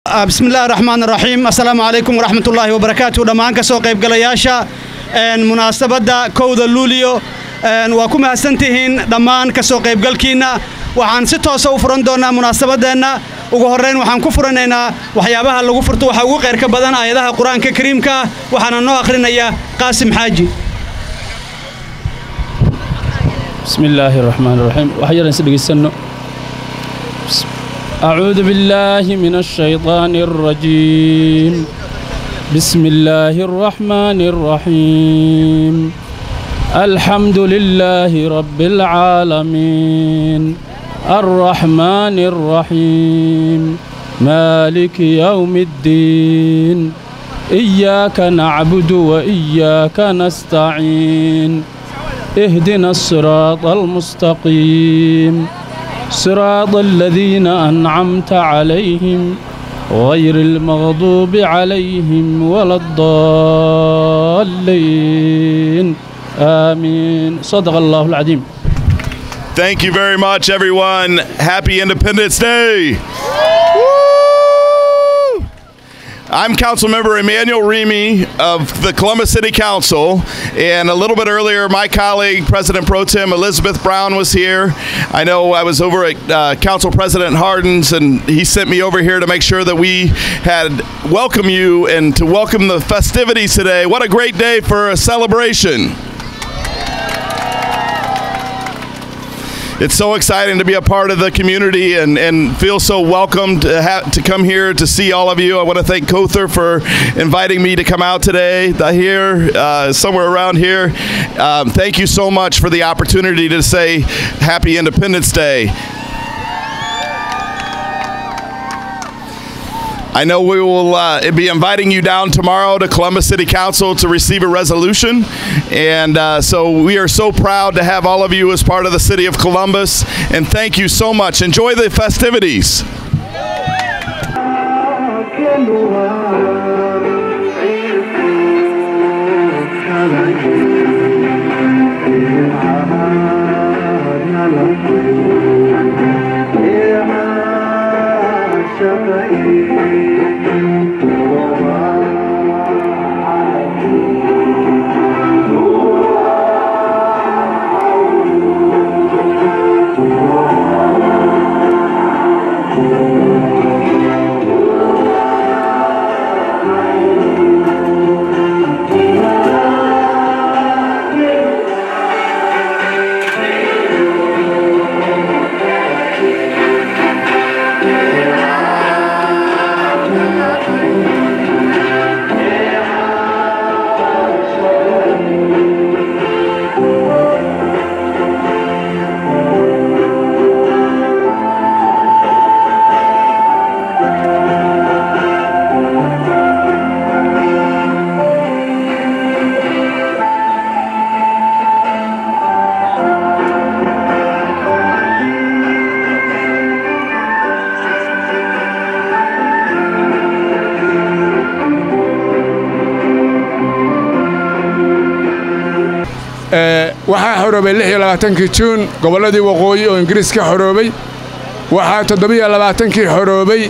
bismillahi raxmaan raxiim assalaamu calaykum waraxmatullaahi wabarakaatu dhammaan ka soo qaybgalayaasha munaasabadda kowda luuliyo waa ku mahadsantihiin dhammaan ka soo qaybgalkiinna waxaan si toosa u furan doonnaa munaasabadeenna ugu horrayn waxaan ku furanaynaa waxyaabaha lagu furto waxaa ugu qayrka badan aayadaha qur-aanka kariimka ah waxaana noo akhrinayaa qaasim xaaji بسم الله الرحمن الرحيم وحيرا نسدغيسنو أعوذ بالله من الشيطان الرجيم بسم الله الرحمن الرحيم الحمد لله رب العالمين الرحمن الرحيم مالك يوم الدين إياك نعبد وإياك نستعين اهدنا الصراط المستقيم صراط الذين أنعمت عليهم غير المغضوب عليهم ولا الضالين آمين صدق الله العظيم Thank you very much, everyone. Happy Independence Day. I'm Councilmember Emmanuel Remy of the Columbus City Council, and a little bit earlier, my colleague, President Pro Tem Elizabeth Brown, was here. I know I was over at uh, Council President Hardin's, and he sent me over here to make sure that we had welcome you and to welcome the festivities today. What a great day for a celebration! it's so exciting to be a part of the community and, and feel so welcome to, have, to come here to see all of you. I want to thank Kother for inviting me to come out today, here, uh, somewhere around here. Um, thank you so much for the opportunity to say Happy Independence Day. I know we will uh, be inviting you down tomorrow to Columbus City Council to receive a resolution. And uh, so we are so proud to have all of you as part of the city of Columbus. And thank you so much. Enjoy the festivities. waxaa xoroobay lix iyo labaatankii juun gobolladii waqooyi oo ingiriis ka xoroobay waxaa toddobiyo labaatankii xoroobay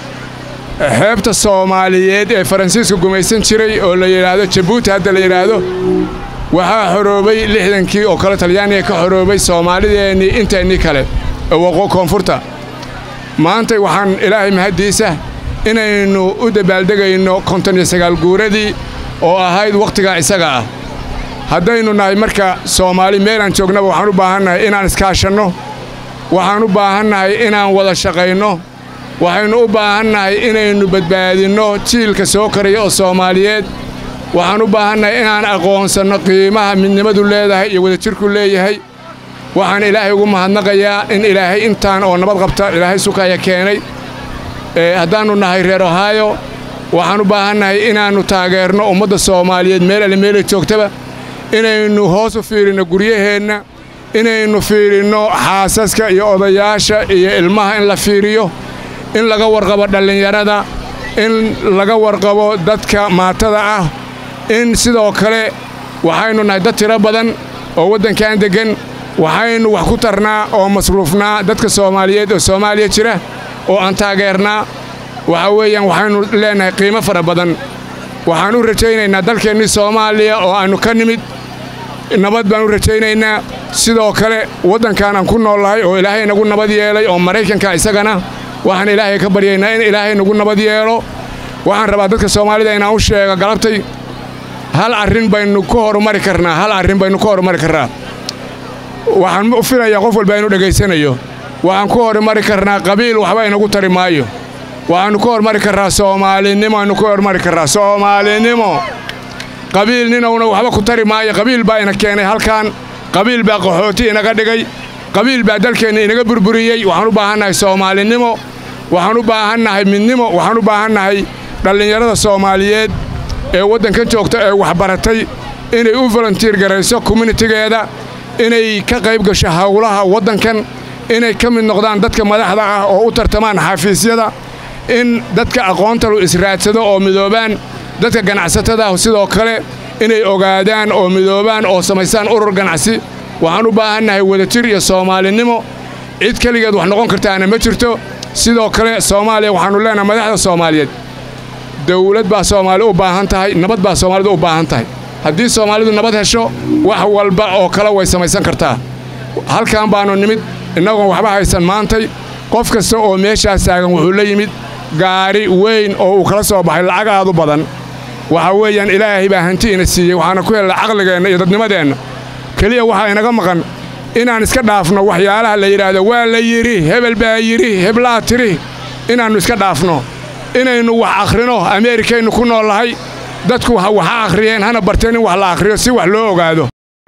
xeebta soomaaliyeed ee faransiisku gumaysan jiray oo la yidhaahdo jabuuti hadda la yidhaahdo waxaa xoroobay lixdankii oo kale talyaaniga ka xoroobay soomaalideennii inteennii kale ee waqoo koonfurta maanta waxaan ilaahay mahaddiisa inaynu u dabaaldegayno konton iyo sagaal guuradii oo ahayd wakhtigaa isaga ah haddaynu nahay marka soomaali meelaan joognaba waxaan u baahannahay inaan iskaashanno waxaan u baahannahay inaan wada shaqayno waxaynu u baahannahay inaynu badbaadinno jiilka soo karaya oo soomaaliyeed waxaan u baahannahay inaan aqoonsanno qiimaha midnimadu leedahay iyo wadajirku leeyahay waxaan ilaahay ugu mahadnaqayaa in ilaahay intaan oo nabad qabta ilaahay sukaya keenay haddaannu nahay reer ohaayo waxaan u baahannahay inaannu taageerno ummadda soomaaliyeed meel alle meelay joogtaba inaynu hoos u fiirinno guryaheenna inaynu fiirinno xaasaska iyo odayaasha iyo ilmaha in la fiiriyo in laga warqabo dhallinyarada in laga warqabo dadka maatada ah in sidoo kale waxaynu nahay dad tiro badan oo waddankan deggan waxaynu wax ku tarnaa oo masruufnaa dadka soomaaliyeed oo soomaaliya jira oo aan taageernaa waxa weeyaan waxaynu leennahay qiimo fara badan waxaan u rajaynaynaa dalkeennii soomaaliya oo aannu ka nimid nabad baan u rajaynaynaa sidoo kale waddankan aan ku noollahay oo ilaahay nagu nabad yeelay oo maraykanka isagana waxaan ilaahay ka baryaynaa in ilaahay nagu nabad yeelo waxaan rabaa dadka soomaalida inaan u sheega galabtay hal arrin baynu ku horumari karnaa hal arrin baynu ku horumari karnaa waxaan u filayaa qof walba inuu dhegaysanayo waxaan ku horumari karnaa qabiil waxba inagu tari maayo waxaannu ku horumari karraa soomaalinimo aynu ku horumari karraa soomaalinimo qabiil ninowna waxba ku tari maayo qabiil baa ina keenay halkan qabiil baa qaxooti inaga dhigay qabiil baa dalkeenna inaga burburiyey waxaan u baahannahay soomaalinimo waxaan u baahannahay midnimo waxaan u baahannahay dhallinyarada soomaaliyeed ee waddankan joogta ee waxbaratay inay u volontiir garayso communitigeeda inay ka qayb gasho howlaha waddankan inay ka mid noqdaan dadka madaxda ah oo u tartamaan xafiisyada in dadka aqoontalu israadsado oo midoobaan dadka ganacsatada ah sidoo kale inay ogaadaan oo midoobaan oo samaystaan urur ganacsi waxaan u baahannahay wadajir iyo soomaalinimo cid keligeed wax noqon kartaana ma jirto sidoo kale soomaaliya waxaannu leenahay madaxda soomaaliyeed dawlad baa soomaali u baahan tahay nabad baa soomaalidu u baahan tahay haddii soomaalidu nabad hesho wax walba oo kale way samaysan kartaa halkan baannu nimid innagoon waxba haysan maantay qof kasta oo meeshaas taagan wuxuu la yimid gaari weyn oo uu kala soo baxay lacag aad u badan waxa weeyaan ilaahay baa hanti ina siiyey waxaana ku helna caqligeenna iyo dadnimadeenna keliya waxaa inaga maqan inaan iska dhaafno waxyaalaha la yidhaahdo waa la yidhi hebel baa yidhi heblaa tiri inaannu iska dhaafno inaynu wax akhrino ameerikaynu ku noollahay dadku waxa akhriyeen hana barteen in wax la akhriyo si wax loo ogaado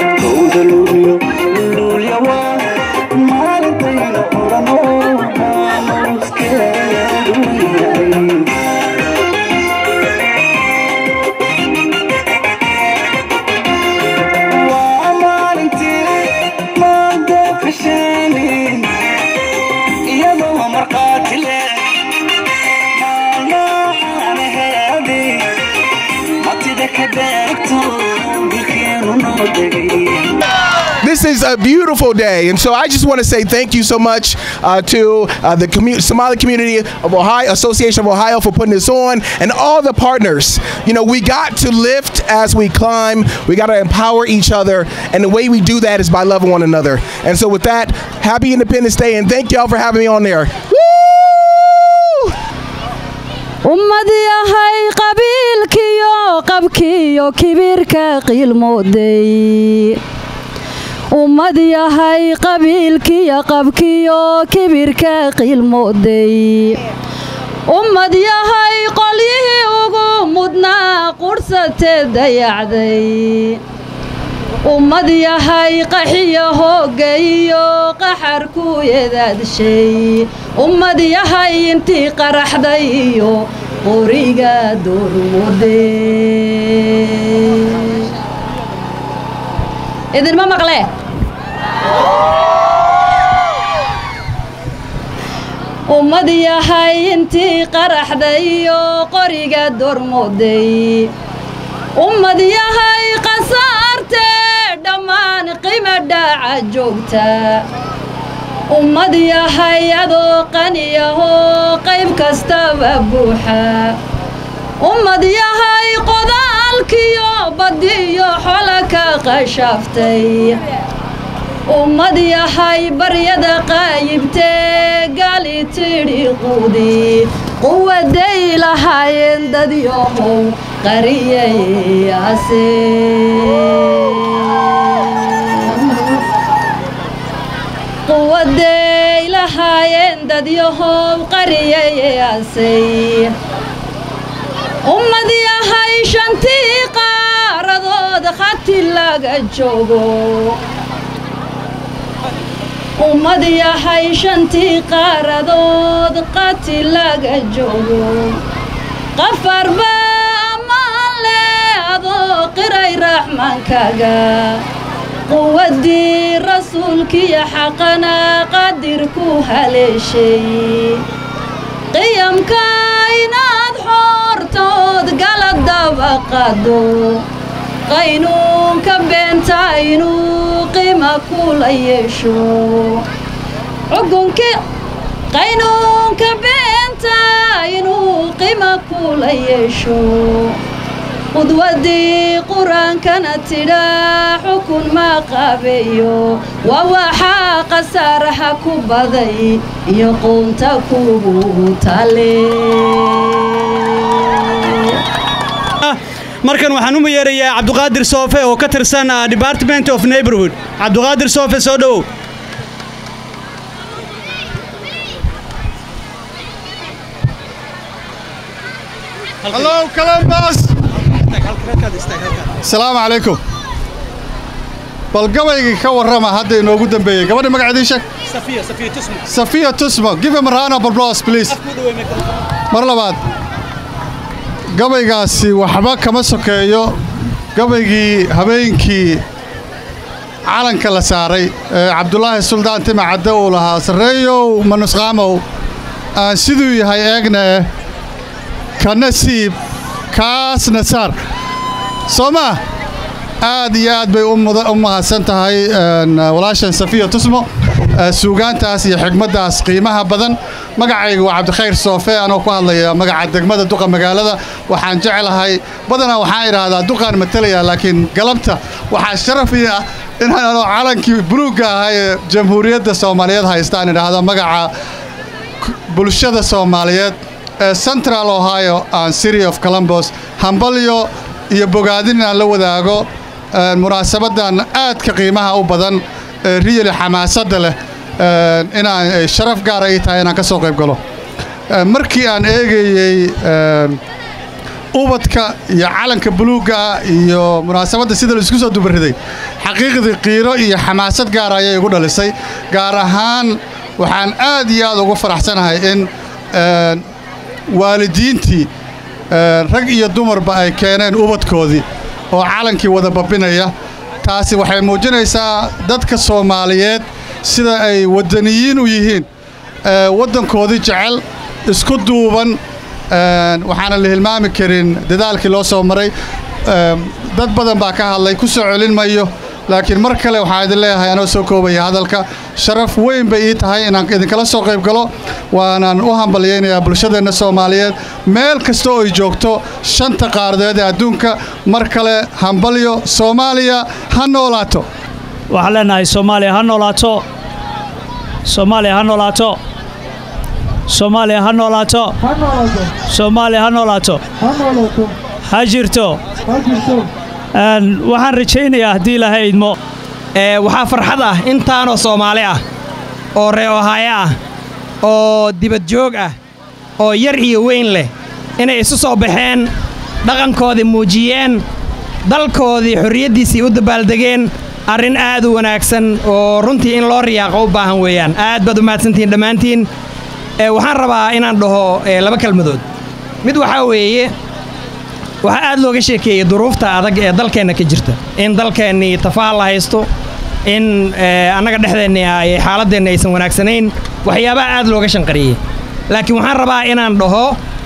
This is a beautiful day, and so I just want to say thank you so much uh, to uh, the commu- Somali community of Ohio, Association of Ohio, for putting this on, and all the partners. You know, we got to lift as we climb. We got to empower each other, and the way we do that is by loving one another. And so, with that, happy Independence Day, and thank y'all for having me on there. Woo! ummad yahay qabiilkiyo qabkiyo kibirka qiilmooday ummad yahay qabiilkiyo qabkiyo kibirka qiilmooday ummad yahay qolyihii ugu mudnaa qudhsatee dayacday ummad yahay qaxiyo hoogga iyo qaxarku yadaadshay ummad yahay intii qaraxday iyo qoriga doormude idinma maqle ummad yahay intii qaraxday iyo qoriga doormuday ummad yahay qasaartee dhammaan qima dhaaca joogta ummad yahay adoo qaniyahoo qayb kastaba buuxa ummad yahay qodaalkiyo badiyo xola ka qashaaftay ummad yahay baryada qaayibtee gali tidhi quudi quwaday lahaayeen dadyohow qariyayase quwaday lahaayeen dadyahow qariyayasay ummad yahay shantii qaaradood khati laga joogo ummad yahay shantii qaaradood qati laga joogo qafarba ammaan leh adoo qiray raxmaankaaga quwaddii rasuulkiyo xaqana qadir ku haleeshay qiyamka inaad xoortood gala daba qaado qaynuunka beenta inuu qima kula yeesho cugunki qaynuunka beenta inuu qima kula yeesho qudwadii qur-aankana tidhaa xukun ma qabeeyo waa waxaa khasaaraha ku baday iyo qoonta kugu tale markan waxaan u yeerayaa cabduqaadir soofe oo ka tirsan ah, department of neighborhood cabduqaadir soofe soo dhowow Hello, Columbus! Asalaamu calaykum. Bal gabaygii ka warrama hadda inoogu dambeeyey. Gabadha magaceedii sheeg. Safiya Tusmo. Give him a round of applause, please. Mar labaad. Gabaygaasi waxba kama sokeeyo gabaygii habeenkii calanka la saaray ee cabdulaahi suldaan tima cadde uu lahaa sarreeyow manusqaamow aan siduu yahay eegna eh ka nasiib kaasna saar soo maa aad iyo aad bay u muda- u mahadsan tahay een, walaashan safiya tusmo ee, suugaantaas iyo xigmaddaas qiimaha badan magacaygu waa cabdikhayr soofe anoo ku hadlaya magaca degmada duqa magaalada waxaan jeclahay badanaa waxaan idhaahdaa duqaan matalaya laakiin galabta waxaa sharaf ii ah inaan anoo calankii buluugga ahaa ee jamhuuriyadda soomaaliyeed haystaan idhaahdo magaca bulshada soomaaliyeed ee central ohio and city of columbus hambalyo iyo bogaadin inaan la wadaago ee, munaasabadan aadka qiimaha u badan ee riyali xamaasadda leh ee, inaan ay sharaf gaara ii tahay inaan ka soo qayb galo Ee, markii aan eegayey ee, ubadka iyo calanka buluugga ah iyo munaasabadda sida la isku soo dubariday xaqiiqdii qiiro iyo xamaasad gaar ayay igu dhalisay gaar ahaan waxaan aad iyo aad ugu faraxsanahay in ee, waalidiintii ee, rag iyo dumarba ay keeneen ubadkoodii oo calankii wada babinaya taasi waxay muujinaysaa dadka soomaaliyeed sida ay waddaniyiin u yihiin ee, waddankoodii jecel isku duuban een, waxaana la hilmaami karin dadaalkii loo soo maray Een, dad badan baa ka hadlay ku soo celin mayo laakiin mar kale waxaan idin leeyahay anoo soo koobaya hadalka sharaf weyn bay ii tahay inaan idinkala soo qayb galo waanaan u hambalyaynayaa bulshadeenna soomaaliyeed meel kasta oo ay joogto shanta qaaradeed ee adduunka mar kale hambalyo soomaaliya ha noolaato waxaan leenahay soomaaliya ha noolaato soomaaliya ha noolaato soomaaliya ha noolaato soomaaliya ha noolaato ha jirto Een, waxaan rajaynayaa haddii ilaahay idmo ee waxaa farxad ah intaanoo soomaali ah oo ree ohaayo ah oo dibad joog ah oo yar iyo weyn leh inay isu soo baxeen dhaqankoodii muujiyeen dalkoodii xorriyaddiisii u dabaaldegeen arrin aad u wanaagsan oo runtii in loo riyaaqo u baahan weeyaan aad baad u mahadsantihiin dhammaantiin ee waxaan rabaa inaan dhaho ee, laba kelmadood mid waxaa weeye waxaa aad looga sheekeeyey duruufta adag ee dalkeenna ka jirta in dalkeennii tafaal la haysto in eh, annaga dhexdeennii ay xaaladeenni aysan wanaagsanayn waxyaabaha aad looga shanqariyey laakiin waxaan rabaa inaan dhaho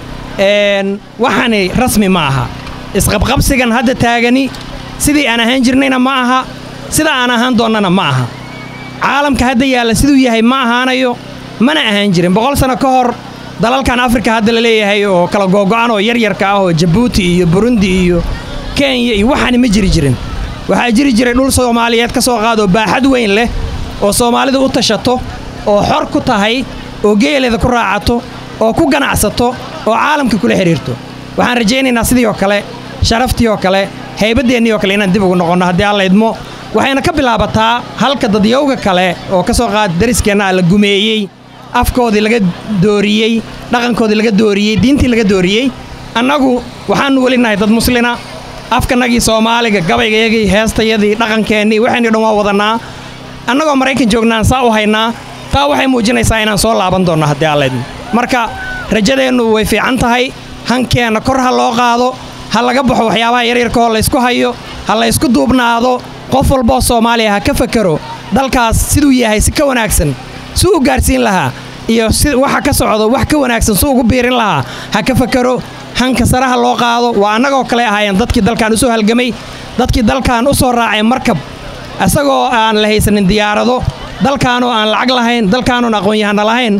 een, waxani rasmi ma aha isqabqabsigan hadda taagani sidii aan ahaan jirnayna ma aha sida aan ahaan doonnana ma aha caalamka hadda yaalla siduu yahay ma ahaanayo mana ahaan jirin boqol sano ka hor dalalkan afrika hadda la leeyahay oo kala googo'an oo yaryarka ah oo jabuuti iyo burundi iyo kenya iyo waxaani ma jiri jirin waxaa jiri jiray dhul soomaaliyeed ka soo qaadoo baaxad weyn leh oo soomaalidu u tashato oo xor ku tahay oo geeleeda ku raacato oo ku ganacsato oo caalamka kula xidhiirto waxaan rajaynaynaa sidii oo kale sharaftii oo kale haybadeennii oo kale inaan dib ugu noqonno haddii alla idmo waxayna ka bilaabataa halka dadyowga kale oo ka soo qaada dariskeenna ah la gumeeyey afkoodii laga dooriyey dhaqankoodii laga dooriyey diintii laga dooriyey annagu waxaannu weli nahay dad muslina afkanagii soomaaliga gabaygayagii heestayadii dhaqankeennii waxaynu dhan waa wadannaa annagoo maraykan joognaan saa u haynaa taa waxay muujinaysaa inaan soo laaban doonno haddii allaydmo marka rajadeennu way fiican tahay hankeenna kor ha loo qaado ha laga baxo waxyaabaha yaryarkaoo laysku hayo ha laysku duubnaado qof walboo soomaaliya ha ka fakero dalkaas siduu yahay si ka wanaagsan si u gaarsiin lahaa iyo si waxa ka socdo wax ka wanaagsan si ugu biirin lahaa ha ka fakero hanka saraha loo qaado waa annagoo kale ahaayeen dadkii dalkan u soo halgamay dadkii dalkan u soo raacay markab isagoo aan la haysanin diyaarado dalkaanoo aan lacag lahayn dalkaanoon aqoon-yahana lahayn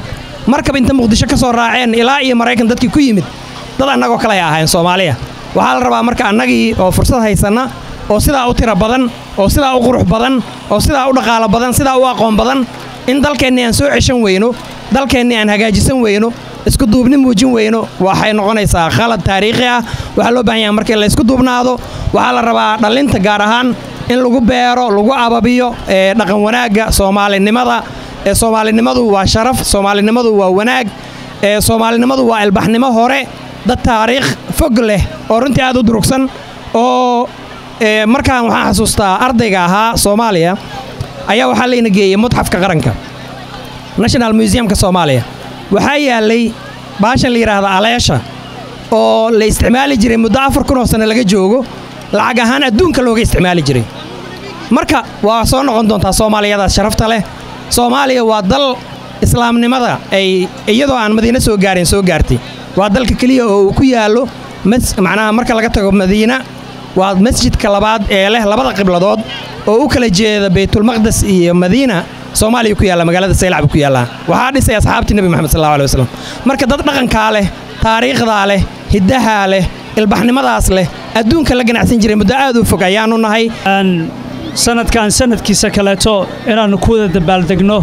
markab inta muqdisho ka soo raaceen ilaa iyo maraykan dadkii ku yimid dad annagoo kale ay ahayn soomaaliya waxaa la rabaa marka annagii oo fursad haysanna oo sidaa u tiro badan oo sidaa u qurux badan oo sidaa u dhaqaalo badan sidaa u aqoon badan in dalkeennii aan soo ceshan weyno dalkeennii aan hagaajisan weyno isku duubni muujin weyno waxay noqonaysaa khalad taariikhi ah waxaa loo baahan yahay markii la isku duubnaado waxaa la rabaa dhallinta gaar ahaan in lagu beero lagu ababiyo ee dhaqan wanaagga soomaalinimada ee soomaalinimadu waa sharaf soomaalinimadu waa wanaag ee soomaalinimadu waa ilbaxnimo hore dad taariikh fog leh oo runtii aad u durugsan oo ee, markaan waxaan xasuustaa ardayga ahaa soomaaliya ayaa waxaa layna geeyey mutxafka qaranka national museumka soomaaliya waxaa yaalay baashan la yidhaahda aleesha oo la isticmaali jiray muddo afar kun oo sanno laga joogo lacag ahaan adduunka looga isticmaali jiray marka waa soo noqon doontaa soomaaliyadaas sharafta leh soomaaliya waa dal islaamnimada ay iyadoo aan madiine soo gaarin soo gaartay waa dalka keliya oo uu ku yaallo mas- macnaha marka laga tago madiina waa masjidka labaad ee leh labada qibladood oo u kala jeeda baytulmaqdes iyo madiina soomaaliya ku yaalla magaalada saylac buu ku yaallaa waxaa dhisay asxaabtii nebi moxamed sal allahu alay wasalam marka dad dhaqankaa leh taariikhdaa leh hiddahaa leh ilbaxnimadaas leh adduunka la ganacsan jiray muddo aad u fog ayaannu nahay sanadkan sanadkiisa kaleeto inaannu ku wada dabaaldegno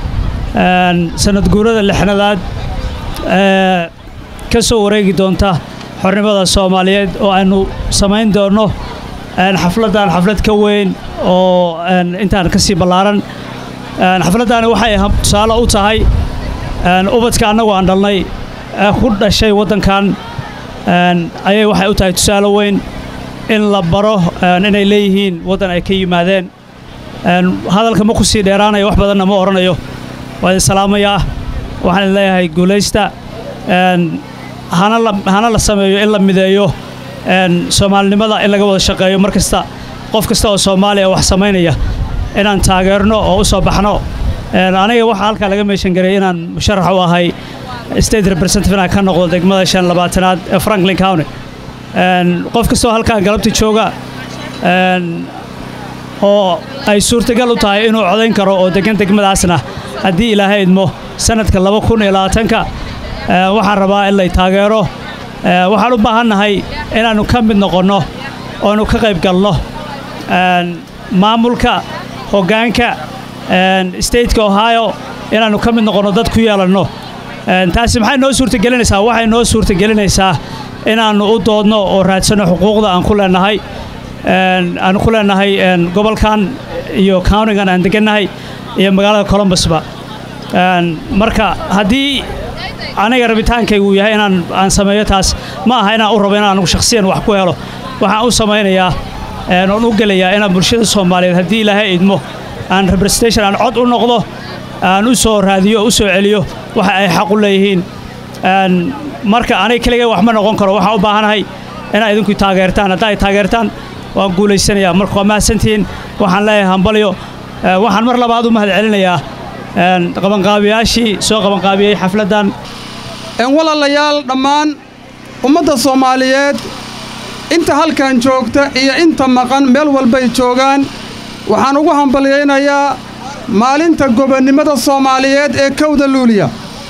een, sanad guurada lixnadaad ee ka soo wareegi doonta xornimada soomaaliyeed oo aynu samayn doonno een, xafladdan xaflad ka weyn oo een, intaan ka sii ballaaran een, xafladdaani waxay ha- tusaale u tahay een, ubadka annagu aan dhalnay ee ku dhashay waddankan een, ayay waxay u tahay tusaale weyn in la baro een, inay leeyihiin waddan ay ka yimaadeen een, hadalka ma ku sii dheeraanayo wax badanna ma odhanayo waa idin salaamayaa waxaan idin leeyahay guulaysta een, hana la hana la sameeyo in la mideeyo een, soomaalinimada in laga wada shaqeeyo mar kasta qof kasta oo soomaaliya wax samaynaya inaan taageerno oo u soo baxno een, aniga waxaa halkaa laga meeshan garay inaan musharax u ahay state representative inaan ka noqdo degmada shan labaatanaad ee franklin county een, qof kastoo halkaan galabta jooga een, oo ay suurtagal u tahay inuu codayn karo oo degan degmadaasna haddii ilaahay idmo sanadka laba kun iyo labaatanka ee, waxaan rabaa in lay taageero ee, waxaan u baahannahay inaannu ka mid noqonno oonu ka qayb galno een, maamulka hoggaanka een, stateka ohio inaannu ka mid noqonno dad ku yeelanno Een, taasi maxay noo suurtagelinaysaa waxay noo suurtagelinaysaa inaannu u doodno oo raadsanno xuquuqda aan ku leenahay een, aan ku leenahay een, gobolkan iyo countigan aan degannahay iyo magaalada columbusba Een, marka haddii aniga rabitaankaygu yahay inaan aan sameeyo taas ma aha inaan u rabo inaan anigu shakhsiyan wax ku helo waxaan u samaynayaa een, oon u gelayaa inaan bulshada soomaaliyeed haddii ilaahay idmo aan representation aan cod u noqdo aan u soo raadiyo u soo celiyo waxa ay xaq u leeyihiin Een, marka aniga keligay wax ma noqon karo waxaan u baahanahay inaad idinku taageertaan haddaa ay taageertaan waan guulaysanayaa marka waa mahadsantihiin waxaan leeyahay hambalyo Ee, waxaan mar labaad u mahad celinayaa een, qabanqaabiyaashii soo qabanqaabiyey xafladdan een walaalayaal dhammaan ummadda soomaaliyeed inta halkan joogta iyo inta maqan meel walbay joogaan waxaan ugu hambalyaynayaa maalinta gobonnimada soomaaliyeed ee kowda luuliya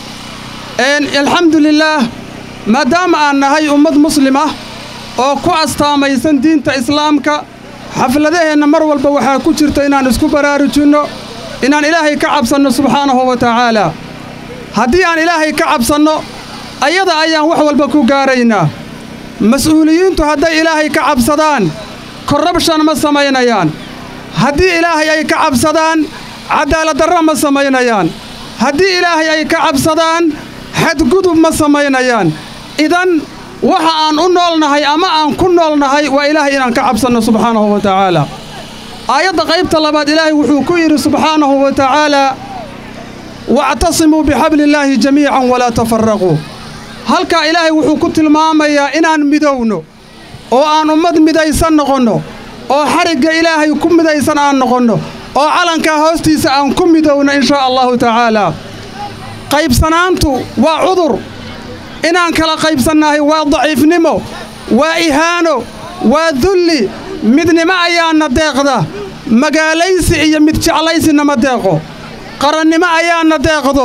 een alxamdulilaah maadaama aan nahay ummad muslim ah oo ku astaamaysan diinta islaamka xafladaheenna mar walba waxaa ku jirta inaan isku baraarujinno inaan ilaahay ka cabsanno subxaanahu wa tacaalaa haddii aan ilaahay ka cabsanno ayada ayaan wax walba ku gaaraynaa mas'uuliyiintu hadday ilaahay ka cabsadaan korrabshan ma samaynayaan haddii ilaahay ay ka cabsadaan cadaaladdarra ma samaynayaan haddii ilaahay ay ka cabsadaan xadgudub ma samaynayaan idan waxa aan u noolnahay ama aan ku noolnahay waa ilaahay inaan ka cabsanno subxaanahu wa tacaalaa aayadda qaybta labaad ilaahay wuxuu ku yidhi subxaanahu wa tacaalaa wactasimuu bixabliillaahi jamiican walaa tafarraquu halkaa ilaahay wuxuu ku tilmaamayaa inaan midowno oo aan ummad midaysan noqonno oo xarigga ilaahay ku midaysan aan noqonno oo calankaa hoostiisa aan ku midowno in shaa allahu tacaalaa qaybsanaantu waa cudur inaan kala qaybsannahay waa daciifnimo waa ihaano waa dulli midnimo ayaana deeqda magaalaysi iyo mid jeclaysina ma deeqo qarannimo ayaana deeqdo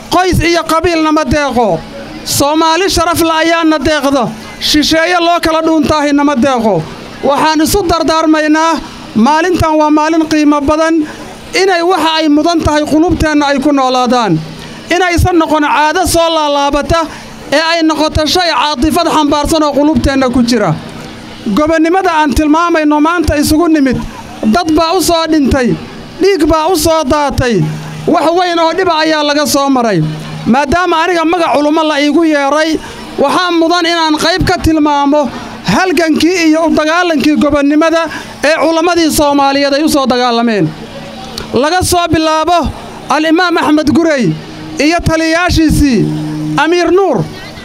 qoys iyo qabiilnama deeqo soomaali sharafla ayaana deeqda shisheeye loo kala dhuuntaahi nama deeqo waxaan isu dardaarmaynaa maalintan waa maalin qiimo badan inay waxa ay mudan tahay qulubteenna ay ku noolaadaan inaysan noqon caado soo laalaabata ee ay noqoto shay caatifad xambaarsan oo qulubteenna ku jira gobonnimada aan tilmaamayno maanta isugu nimid dad baa u soo dhintay dhiig baa u soo daatay wax weyn oo dhiba ayaa laga soo maray maadaama aniga magac culummo la iigu yeedhay waxaa mudan inaan qayb ka tilmaamo halgankii iyo u dagaalankii gobonnimada ee culammadii soomaaliyeed ay u soo dagaalameen laga soo bilaabo al-imaam axmed gurey iyo taliyayaashiisii amiir nuur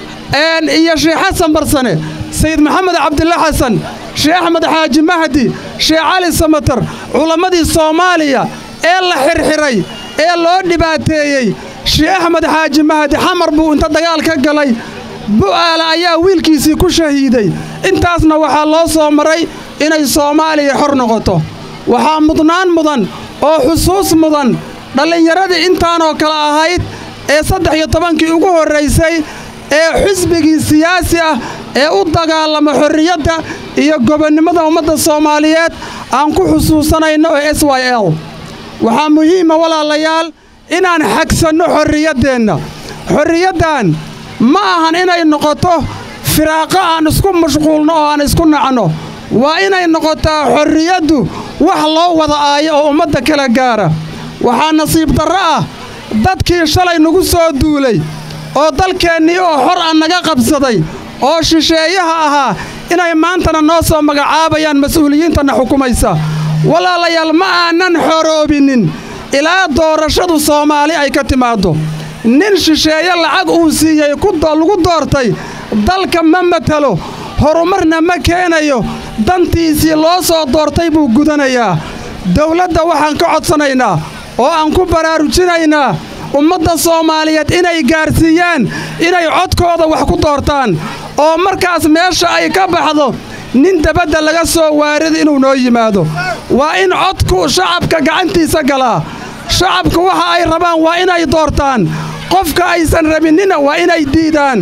iyo sheekh xasan barsane sayid maxamed cabdilla xasan sheekh axmed xaaji mahdi sheekh cali samatar culammadii soomaaliya ee la xirxiray ee loo dhibaateeyey sheekh axmed xaaji mahdi xamar buu inta dagaal ka galay bu'aala ayaa wiilkiisii ku shahiiday intaasna waxaa loo soo maray inay soomaaliya xor noqoto waxaa mudnaan mudan oo xusuus mudan dhallinyaradii intaanoo kale ahayd ee saddex iyo tobankii ugu horraysay ee xisbigii siyaasi ah ee u dagaalama xorriyadda iyo gobonnimada ummadda soomaaliyeed aan ku xusuusanayno ee s y l waxaa muhiima walaalayaal inaan xagsanno xorriyaddeenna xorriyaddan ma ahan inay noqoto firaaqo aan isku mashquulno oo aan isku nacno waa inay noqotaa xorriyaddu wax loo wada aayo oo ummadda kala gaara waxaa nasiib darro ah dadkii shalay nagu soo duulay oo dalkeennii oo xor ah naga qabsaday oo shisheeyaha ahaa inay maantana noo soo magacaabayaan mas'uuliyiintanna xukumaysa walaalayaal ma aanan xoroobinin ilaa doorashadu soomaali ay ka timaaddo nin shisheeye lacag uu siiyey lagu doortay dalka ma matalo horumarna ma keenayo dantiisii loo soo doortay buu gudanayaa dawladda waxaan ka codsanaynaa oo aan ku baraarujinaynaa ummadda soomaaliyeed inay gaarsiiyaan inay codkooda wax ku doortaan oo markaas meesha ay ka baxdo nin dabadda laga soo waarida inuu noo yimaado waa in codku shacabka gacantiisa galaa shacabka waxa ay rabaan waa inay doortaan qofka aysan rabinnina waa inay diidaan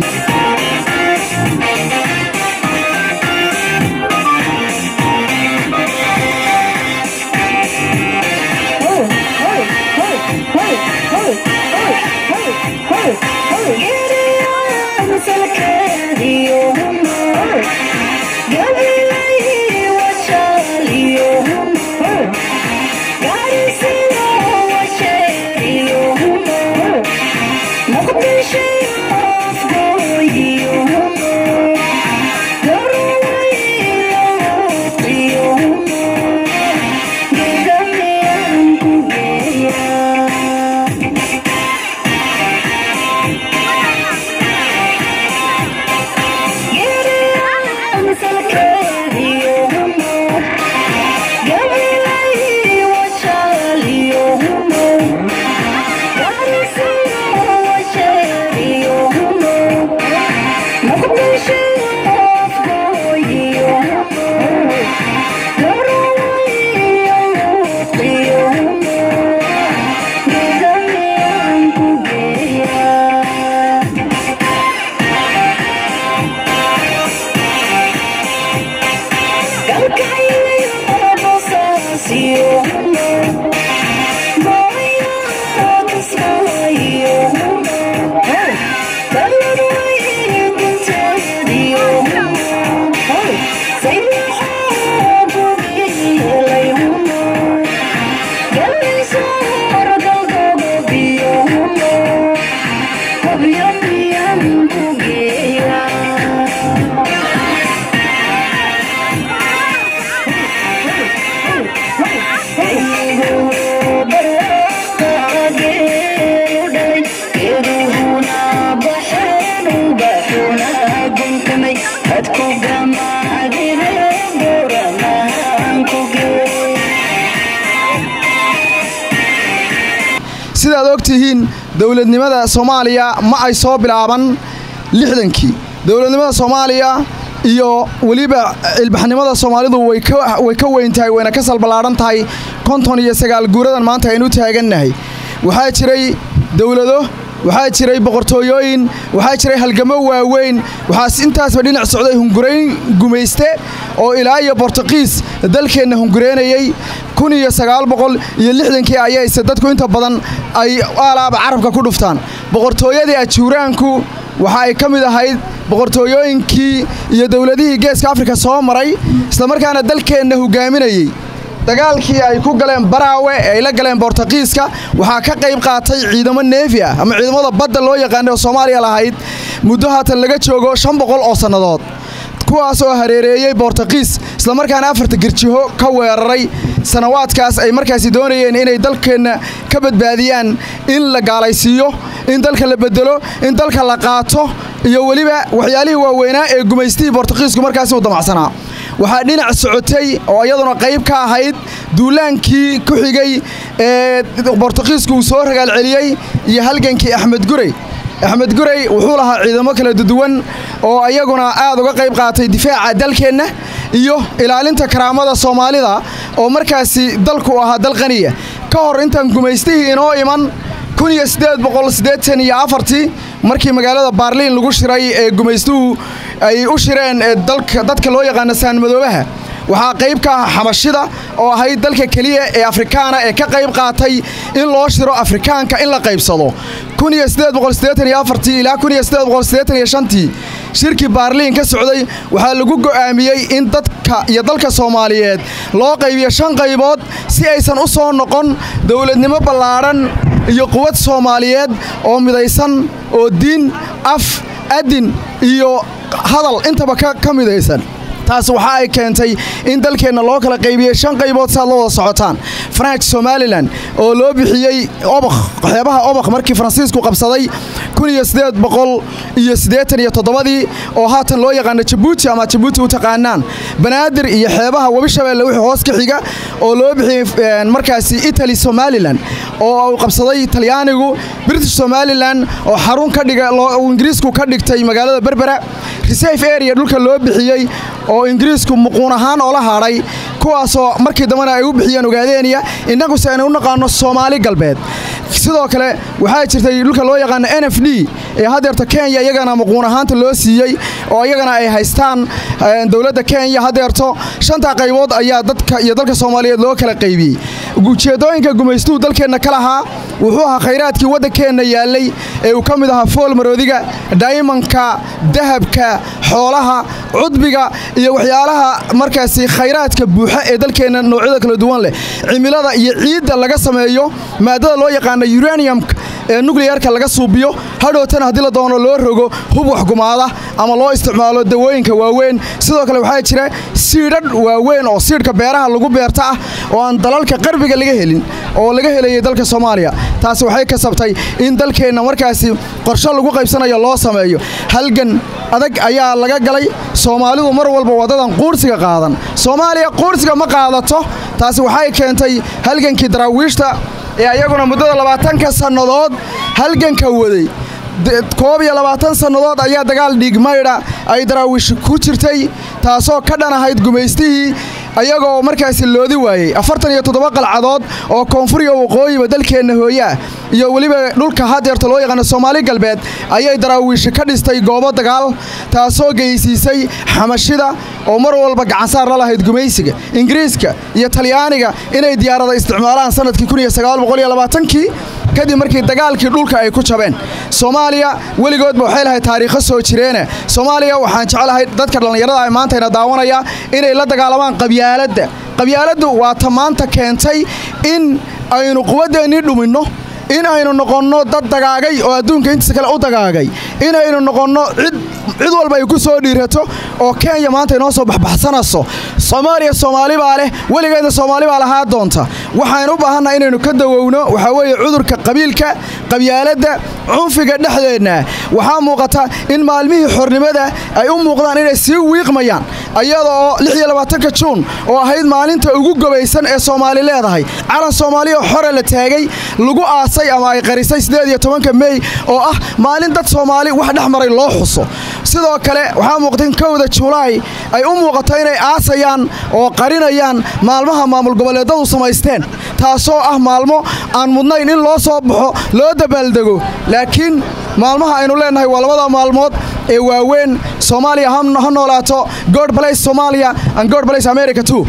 sidaad og tihiin dowladnimada soomaaliya ma ay soo bilaaban lixdankii dowladnimada soomaaliya iyo weliba ilbaxnimada soomaalidu way ka weyn tahay wayna ka salballaadhan tahay konton iyo sagaal guuradan maanta aynu taagannahay waxaa jiray dowlado waxaa jiray boqortooyooyin waxaa jiray halgamo waaweyn waxaas intaasba dhinac socday hungurayn gumayste oo ilaa iyo bortuqiis dalkeenna hungureynayey kun iyo sagaal boqol iyo lixdankii ayayse dadku inta badan ay aalaaba carabka ku dhuftaan boqortooyadii ajuuraanku waxa ay ka mid ahayd boqortooyooyinkii iyo dowladihii geeska afrika soo maray islamarkaana dalkeenna hogaaminayey dagaalkii ay ku galeen baraawe ee ay la galeen bortuqiiska waxaa ka qayb qaatay ciidamo neefi ah ama ciidamada badda loo yaqaanay oo soomaaliya lahayd muddo haatan laga joogo shan boqol oo sannadood kuwaas oo hareereeyey bortuqiis islamarkaana afarta girjiho ka weeraray sanawaadkaas ay markaasi doonayeen inay dalkeenna ka badbaadiyaan in la gaalaysiiyo in dalka la bedelo in dalka la qaato iyo weliba waxyaalihii waaweynaa ee gumaystihii bortuqiisku markaasi uu damacsanaa waxaa dhinac socotay oo iyaduna qayb ka ahayd duulaankii ku xigay ee bortuqiisku uu soo ragaal celiyey iyo halgankii axmed gurey axmed gurey wuxuu lahaa ciidamo kala duwan oo iyaguna aad uga qayb qaatay difaaca dalkeenna iyo ilaalinta karaamada soomaalida oo markaasi dalku ahaa dal qaniya ka hor intaan gumaystihii inoo iman iyo afartii markii magaalada baarliin lagu shiray ee gumaystuhu ay u shireen dadka loo yaqaano saanmadoobaha waxaa qayb ka ah xabashida oo ahayd dalka keliya ee afrikaana ee ka qayb qaatay in loo shiro afrikaanka in la qaybsado ilaa shirkii baarliin ka socday waxaa lagu go'aamiyey in dadka iyo dalka soomaaliyeed loo qaybiyo shan qaybood si aysan u soo noqon dowladnimo ballaadhan iyo quwad soomaaliyeed oo midaysan oo diin af adin iyo hadal intaba ka midaysan taas waxa ay keentay in dalkeenna loo kala qaybiyey shan qaybood si aad la wada socotaan faranj somalilan oo loo bixiyey obakh waxyaabaha obakh markii faransiisku qabsaday iyo toddobadii oo haatan loo yaqaano jabuuti ama jabuuti u taqaanaan banaadir iyo xeebaha webi shabeelle wixii hoos ka xiga oo loo bixiyey markaasi italy somalilan oo uu qabsaday talyaanigu british somalilan oo xarun ka dhiga ingiriisku ka dhigtay magaalada berbera reserve area dhulka loo bixiyey oo ingiriisku muquun ahaan oola haadhay kuwaasoo markii dambena ay u bixiyeen ogaadeeniya innaguse aynu u naqaano soomaali galbeed sidoo kale waxaa jirtay dhulka loo yaqaano n f d ee haddeerta kenya iyagana muquun ahaanta loo siiyey oo iyagana ay haystaan dowladda kenya haddeerto shantaa qaybood ayaa dadka iyo dalka soomaaliyeed loo kala qaybiyey ujeeddooyinka gumaystuhu dalkeenna ka lahaa wuxuu ahaa khayraadkii waddankeenna yaallay ee uu ka mid ahaa fool maroodiga daymanka dahabka xoolaha cudbiga iyo waxyaalaha markaasi khayraadka buuxa ee dalkeenna noocyada kala duwan leh cimilada iyo ciidda laga sameeyo maadada loo yaqaano uraniumka ee nucleyarka laga suubiyo hadhowtana haddii la doono loo rogo hub waxgumaada ama loo isticmaalo dawooyinka waaweyn sidoo kale waxaa jira siidhadh waaweyn oo siidhka beeraha lagu beerta ah oo aan dalalka qarbiga laga helin oo laga helayay dalka soomaaliya taasi waxay kasabtay in dalkeenna markaasi qorsho lagu qaybsanayo loo sameeyo halgan adag ayaa laga galay soomaalidu mar walba wadadan quursiga qaadan soomaaliya quursiga ma qaadato taasi waxay keentay halgankii daraawiishta ee ayaguna muddada labaatanka sannadood halganka waday koob iyo labaatan sannadood ayaa dagaal dhiigmaydha ay daraawiish ku jirtay taasoo ka dhan ahayd gumaystihii ayagoo markaasi loodi waayey afartan iyo toddoba qalcadood oo koonfuriga waqooyiba dalkeenna hooye ah iyo weliba dhulka hadeerta loo yaqaano soomaali galbeed ayay daraawiishi ka dhistay goobo dagaal taasoo geysiisay xamashida oo mar walba gacansaar la lahayd gumaysiga ingiriiska iyo talyaaniga inay diyaarada isticmaalaan sanadkii kii kadib markii dagaalkii dhulka ay ku jabeen soomaaliya weligoodba waxay lahayd taariikho soo jireene soomaaliya waxaan jeclahay dadka dhallinyarada ay maantayna daawanaya inay la dagaalamaan qabyaaladda qabyaaladdu waa ta maanta keentay in aynu quwaddeennii dhuminno in aynu noqonno dad dagaagay oo adduunka intiisa kale u dagaagay inaynu noqonno cid cid walba ay ku soo dhiirato oo kenya maanta inoo soo baxbaxsanayso soomaaliya soomaali baa leh weligeedna soomaali baa lahaa doonta waxaynu u baahannaha inaynu ka dawowno waxaa weeye cudurka qabiilka qabyaaladda cunfiga dhexdeenna waxaa muuqata in maalmihii xornimada ay u muuqdaan inay sii wiiqmayaan iyada oo lix iyo labaatanka juun oo ahayd maalinta ugu gobaysan ee soomaali leedahay calan soomaaliya oo xore la taagay lagu aasay ama ay qarisay siddeed iyo tobanka mey oo ah maalin dad soomaali wax dhex maray loo xuso sidoo kale waxaa muuqata in kowda julaay ay u muuqato inay aasayaan oo qarinayaan maalmaha maamul goboleedadu samaysteen taasoo ah maalmo aan mudnayn in loo soo baxo loo dabaaldego laakiin maalmaha aynu leennahay waa labada maalmood ee waaweyn soomaaliya ha noolaato god blace somalia and god blace america too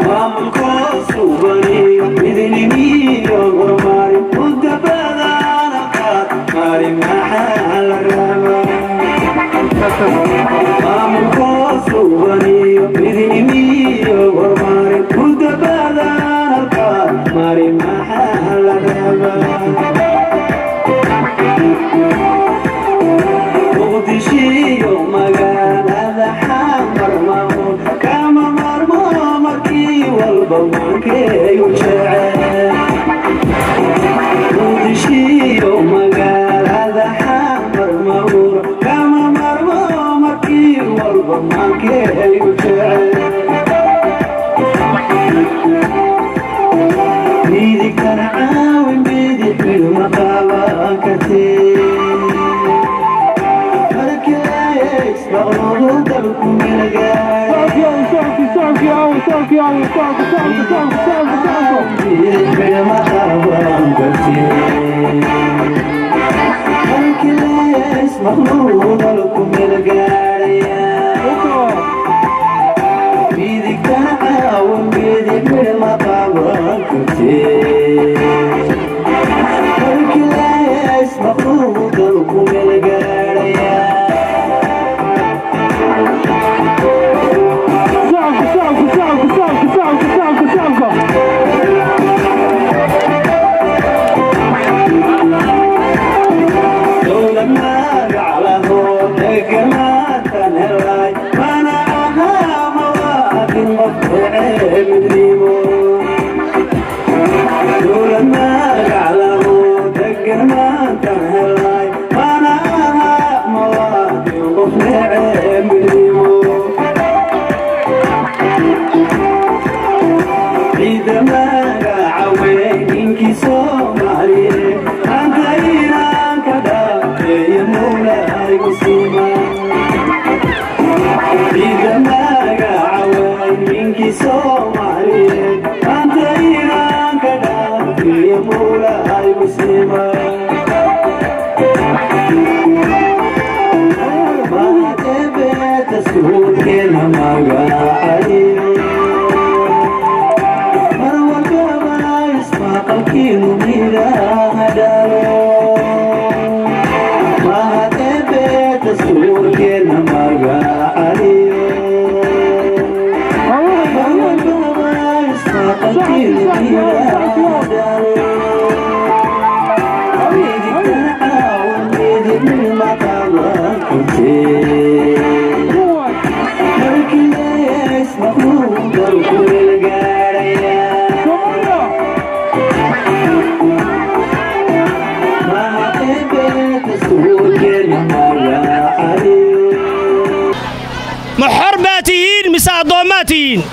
ma xor baa tihiin mise addoommaa tihiin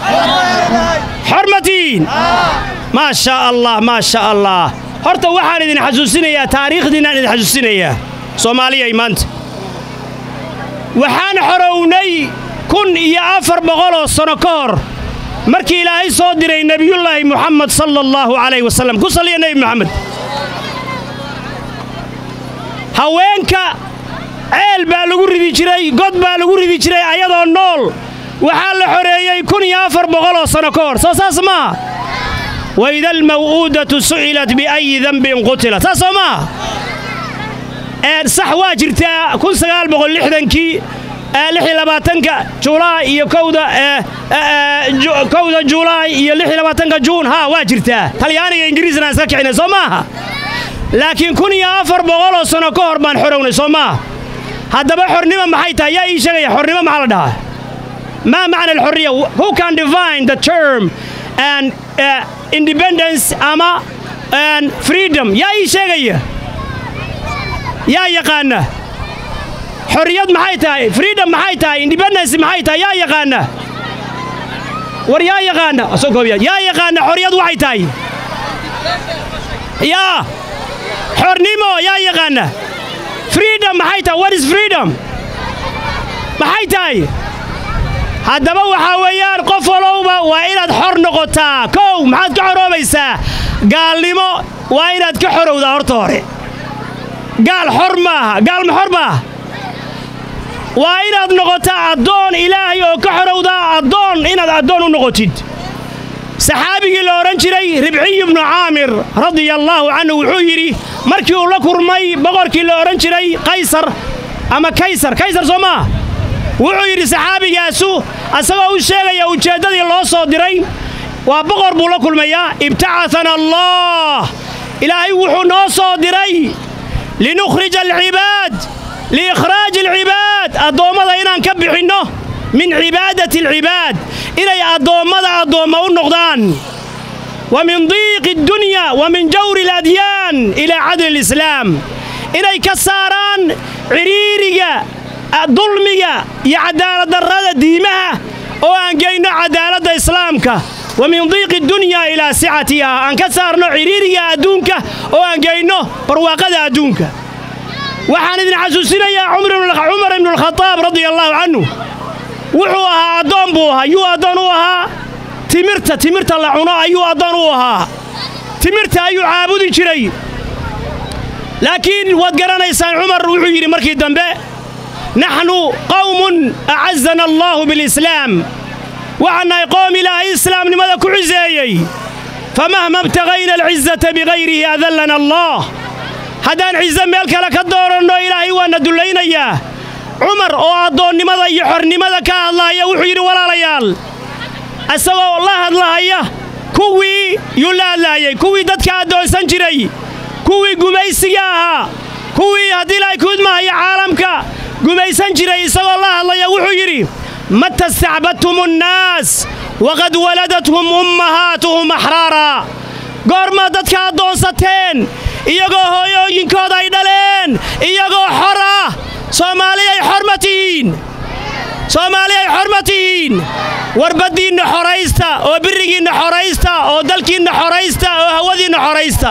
xor ma tihiin maa shaa allah maa sha allah horta waxaan idin xasuusinayaa taariikhdiinaan idin xasuusinayaa soomaaliyay maanta waxaan xorownay kun iyo afar boqoloo sanno ka hor markii ilaahay soo diray nebiyullaahi muxamed sala allaahu calayh wasallam ku salliya nebi moxamed haweenka ceel baa lagu ridi jiray god baa lagu ridi jiray ayadoo nool waxaa la xoreeyey kun iyo afar boqoloo sanno ka hor soo saas maaha waida almaw'uudatu su'ilat biayi dembin qutilat saas soo maaha sax waa jirtaa kun sagaal boqol lixdankii lix iyo labaatanka julaay iyo kowda kowda julaay iyo lix iyo labaatanka juun haa waa jirtaa talyaaniga ingiriisna aan iska kicinay soo maaha laakiin kun iyo afar boqoloo sanno ka hor baan xorownay soo maaha haddaba xornimo maxay tahay yaa ii sheegaya xornimo maxaa la dhahaa maa macna alxorriya who can define the term and uh, independence ama and freedom yaa ii sheegaya yaa yaqaana xorriyad maxay tahay freedom maxay tahay independence maxay tahay yaa yaqaana war yaa yaqaana soo koobiya yaa yaqaana xorriyad waxay tahay yaa xornimo yaa yaqaana freedom maxay tahay what is freedom maxay tahay haddaba waxaa weeyaan qof walowba waa inaad xor noqotaa kow maxaad ka xoroobaysaa gaalnimo waa inaad ka xorowdaa horta hore gaal xor maaha gaal ma xor maaha waa inaad noqotaa addoon ilaahay oo ka xorowdaa addoon inaad addoon u noqotid saxaabigii la odhan jiray ribciy ibnu caamir radia allaahu canhu wuxuu yidhi markii uu la kurmay boqorkii la odhan jiray qaysar ama kaysar kaysar soo maa wuxuu yidhi saxaabigaasu asagoo u sheegaya ujeeddadii loo soo diray waa boqor buu la kulmayaa ibtacatana allah ilaahay wuxuu noo soo diray linukhrija alcibaad liikhraaji alcibaad addoommada inaan ka bixinno min cibaadati alcibaad inay addoommada addoomma u noqdaan wa min diiqi addunya wa min jawri aladyaan ilaa cadli alislaam inay ka saaraan cidhiiriga dulmiga iyo cadaaladdarrada diimaha oo aan geyno cadaaladda islaamka wa min diiqi dunya ilaa sicatiha aan ka saarno cidhiiriga adduunka oo aan geyno barwaaqada adduunka waxaan idin xasuusinayaa cumar ibnualkhadaab radia allaahu canhu wuxuu ahaa addoon buu ahaa yuu addoon u ahaa timirta timirta la cuno ayuu addoon u ahaa timirta ayuu caabudi jiray laakiin waad garanaysaan cumar wuxuu yidhi markii dambe naxnu qawmun acazana allaahu bilislaam waxaan nahay qoom ilaahay islaamnimada ku ciseeyey famahma ibtagayna alcizata bikayrihi adallana allah haddaan cize meel kale ka dooranno ilaahay waana dullaynayaa cumar oo addoonnimada iyo xornimada ka hadlaaya wuxuu yidhi walaalayaal isagoo la hadlahaya kuwii yuu la hadlaayay kuwii dadka addoonsan jiray kuwii gumaysiga ahaa kuwii haddii ilaahay kuudmahaya caalamka gumaysan jiray isagoo la hadlaya wuxuu yidhi mata istacbadtum annaas waqad waladathum ummahaatuhum axraara goormaad dadka addoonsateen iyagoo hooyooyinkooda ay dhaleen iyagoo xor ah soomaaliyay xor ma tihiin soomaaliyay xor ma tihiin war baddiinna xoraysta oo birigiinna xoraysta oo dalkiinna xoraysta oo hawadiinna xoraysta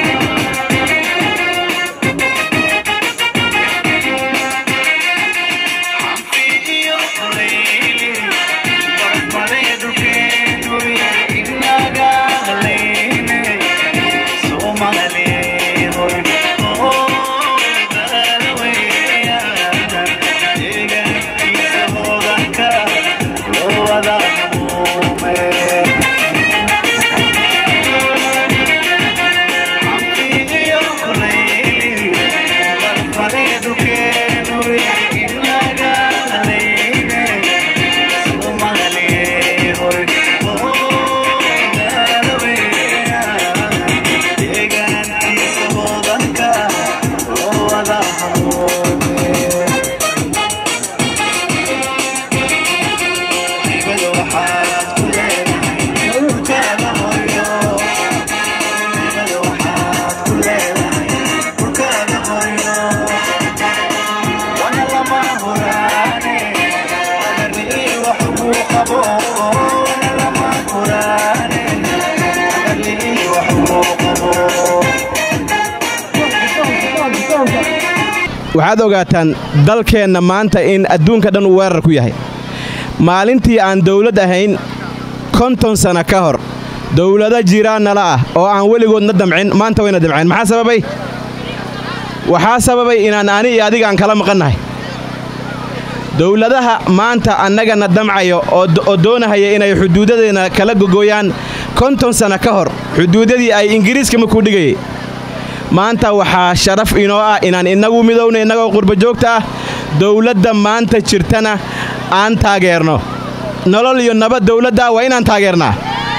waxaad ogaataan dalkeenna maanta in adduunka dhan uu weerar ku yahay maalintii aan dawlad ahayn konton sana ka hor dawlado jiraan nala ah oo aan weligoodna damcin maanta wayna damceen maxaa sababay waxaa sababay inaan ani iyo adiga aan kala maqannahay dawladaha maanta annagana damcayo oo doonahaya inay xuduudadeenna kala gogooyaan konton sana ka hor xuduudadii ay ingiriiska makuu dhigayay maanta waxaa sharaf inoo ah inaan innagu midowna innagoo qurbajoogta ah dawladda maanta jirtana aan taageerno nolol iyo nabad dawladda waa inaan taageernaa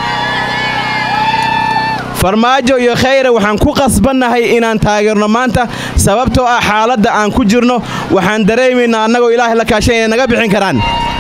farmaajo iyo khayre waxaan ku qasbannahay inaan taageerno maanta sababtoo ah xaaladda aan ku jirno waxaan dareemaynaa annagoo ilaahay la kaashan inay naga bixin karaan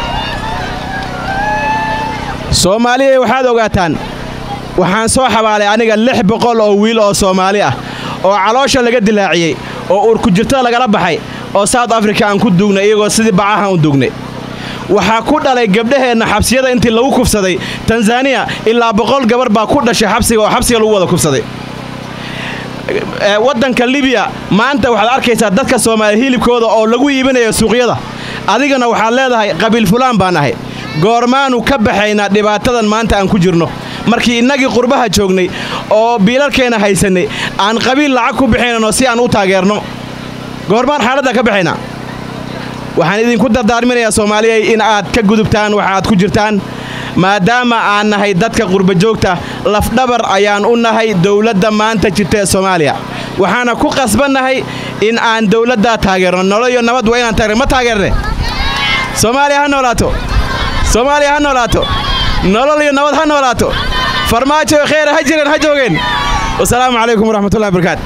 soomaaliya waxaad ogaataan waxaan soo xabaalay aniga lix boqol oo wiil oo soomaali ah oo caloosha laga dilaaciyey oo urkujirtada lagala baxay oo south africa aan ku duugnay iyagoo sidii bacahan u duugnay waxaa ku dhalay gabdhaheenna xabsiyada intii lagu kufsaday tanzaniya ilaa boqol gabar baa ku dhashay xabsiga oo xabsiga lagu wada kufsaday waddanka libiya maanta waxaad arkaysaa dadka soomaaliya hilibkooda oo lagu iibinayo suuqyada adigana waxaad leedahay qabiil fulaan baan ahay goormaanu ka baxaynaa dhibaatadan maanta aan ku jirno markii innagii qurbaha joognay oo biilalkeenna haysannay aan qabiil lacag ku bixinayno si aan u taageerno goormaan xaaladda ka baxaynaa waxaan idinku dardaarminayaa soomaaliyay in aad ka gudubtaan waxa aad ku jirtaan maadaama aan nahay dadka qurbajoogta lafdhabar ayaan u nahay dowladda maanta jirta ee soomaaliya waxaana ku qasbannahay in aan dowladdaa taageerno nolol iyo nabad waa inaan taageerno ma taageerne soomaaliya ha noolaato soomaaliya ha noolaato nolol iyo nabad ha noolaato farmaajo kheyra ha jireen ha joogeen wasalaamu calaykum waraxmatullahi barakaatu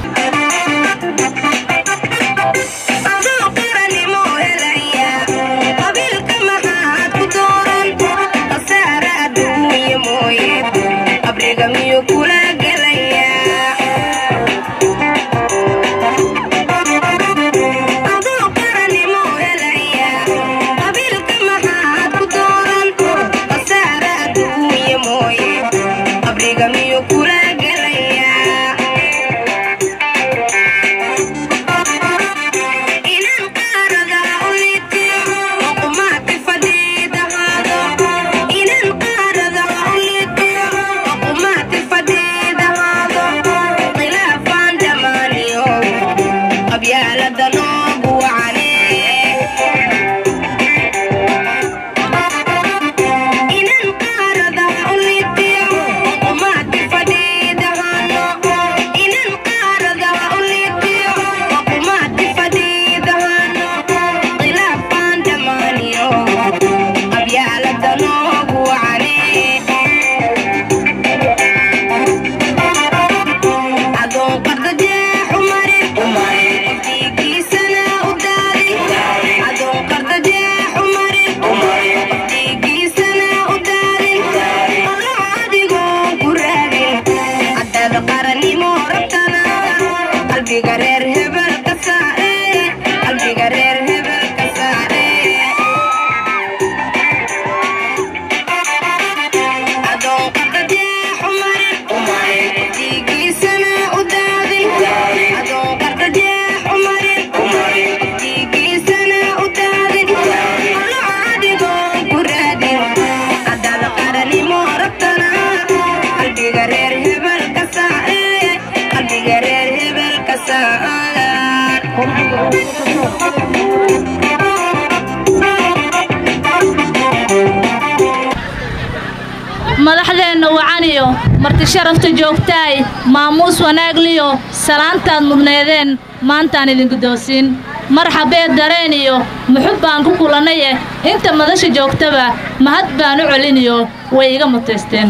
madaxdeenna wacaniyo marti sharafta joogtaay maamuus wanaagliyo salaantaad mudneedeen maantaan idin guddoonsiin marxabee dareen iyo muxub baan ku kulannaye inta madasha joogtaba mahad baan u celiniyo way iga mutaysteen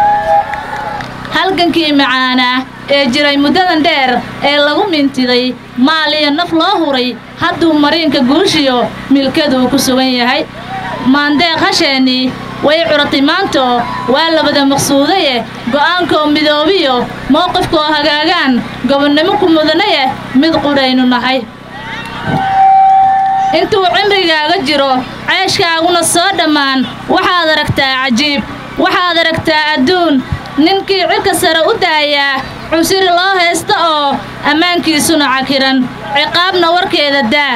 halgankii macaanaa ee jiray muddadan dheer ee lagu mintiday maal iyo naf loo huray hadduu mariinka guushiyo milkaduu ku sugan yahay maandeeq hasheennii way curatay maanto waa labada maqsuudaye go'aankoo midoobiyo mowqifkaoo hagaagaan gobonnimo ku mudanaye mid qudhaynu nahay intuu cimrigaaga jiro ceeshkaaguna soo dhammaan waxaad aragtaa cajiib waxaad aragtaa adduun ninkii cirka sare u daayaa cusiri loo haysta oo ammaankiisuna cakiran ciqaabna warkeeda daa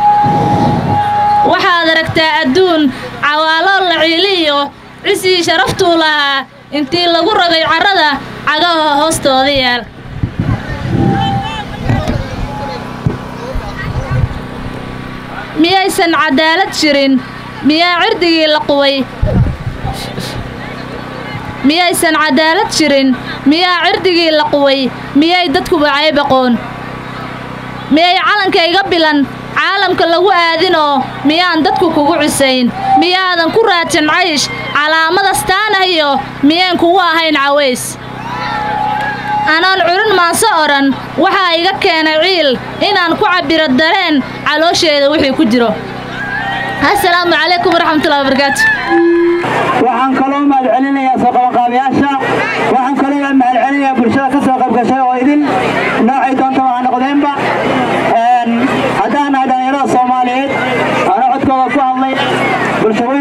waxaad aragtaa adduun cawaaloo la ciiliyo cisii sharaftuu lahaa intii lagu rogay carrada cagaha hoostooda yaal miyaysan cadaalad jirin miyaa cirdigii la quway miyaysan cadaalad jirin miyaa cirdigii la quway miyay dadkuba caybaqoon miyay calanka iga bilan caalamka lagu aadinoo miyaan dadku kugu cusayn miyaadan ku raadsan caysh calaamadastaanahiyo miyaan kugu ahayn caways anaan curin maanse odhan waxaa iga keenay ciil inaan ku cabbiro dareen caloosheeda wixii ku jiro assalaamu calaykum waraxmatullahi wabarakaatu waxaan kaloo mahadcelinayaa soo qabanqaabayaasha waxaan kaloo mahadcelinayaa bulshada ka soo qaybgashay oo idin noocay doonta waa noqdeenba haddaan nahay dhallinyarada soomaaliyeed ana codkooda ku hadlay bulshooyin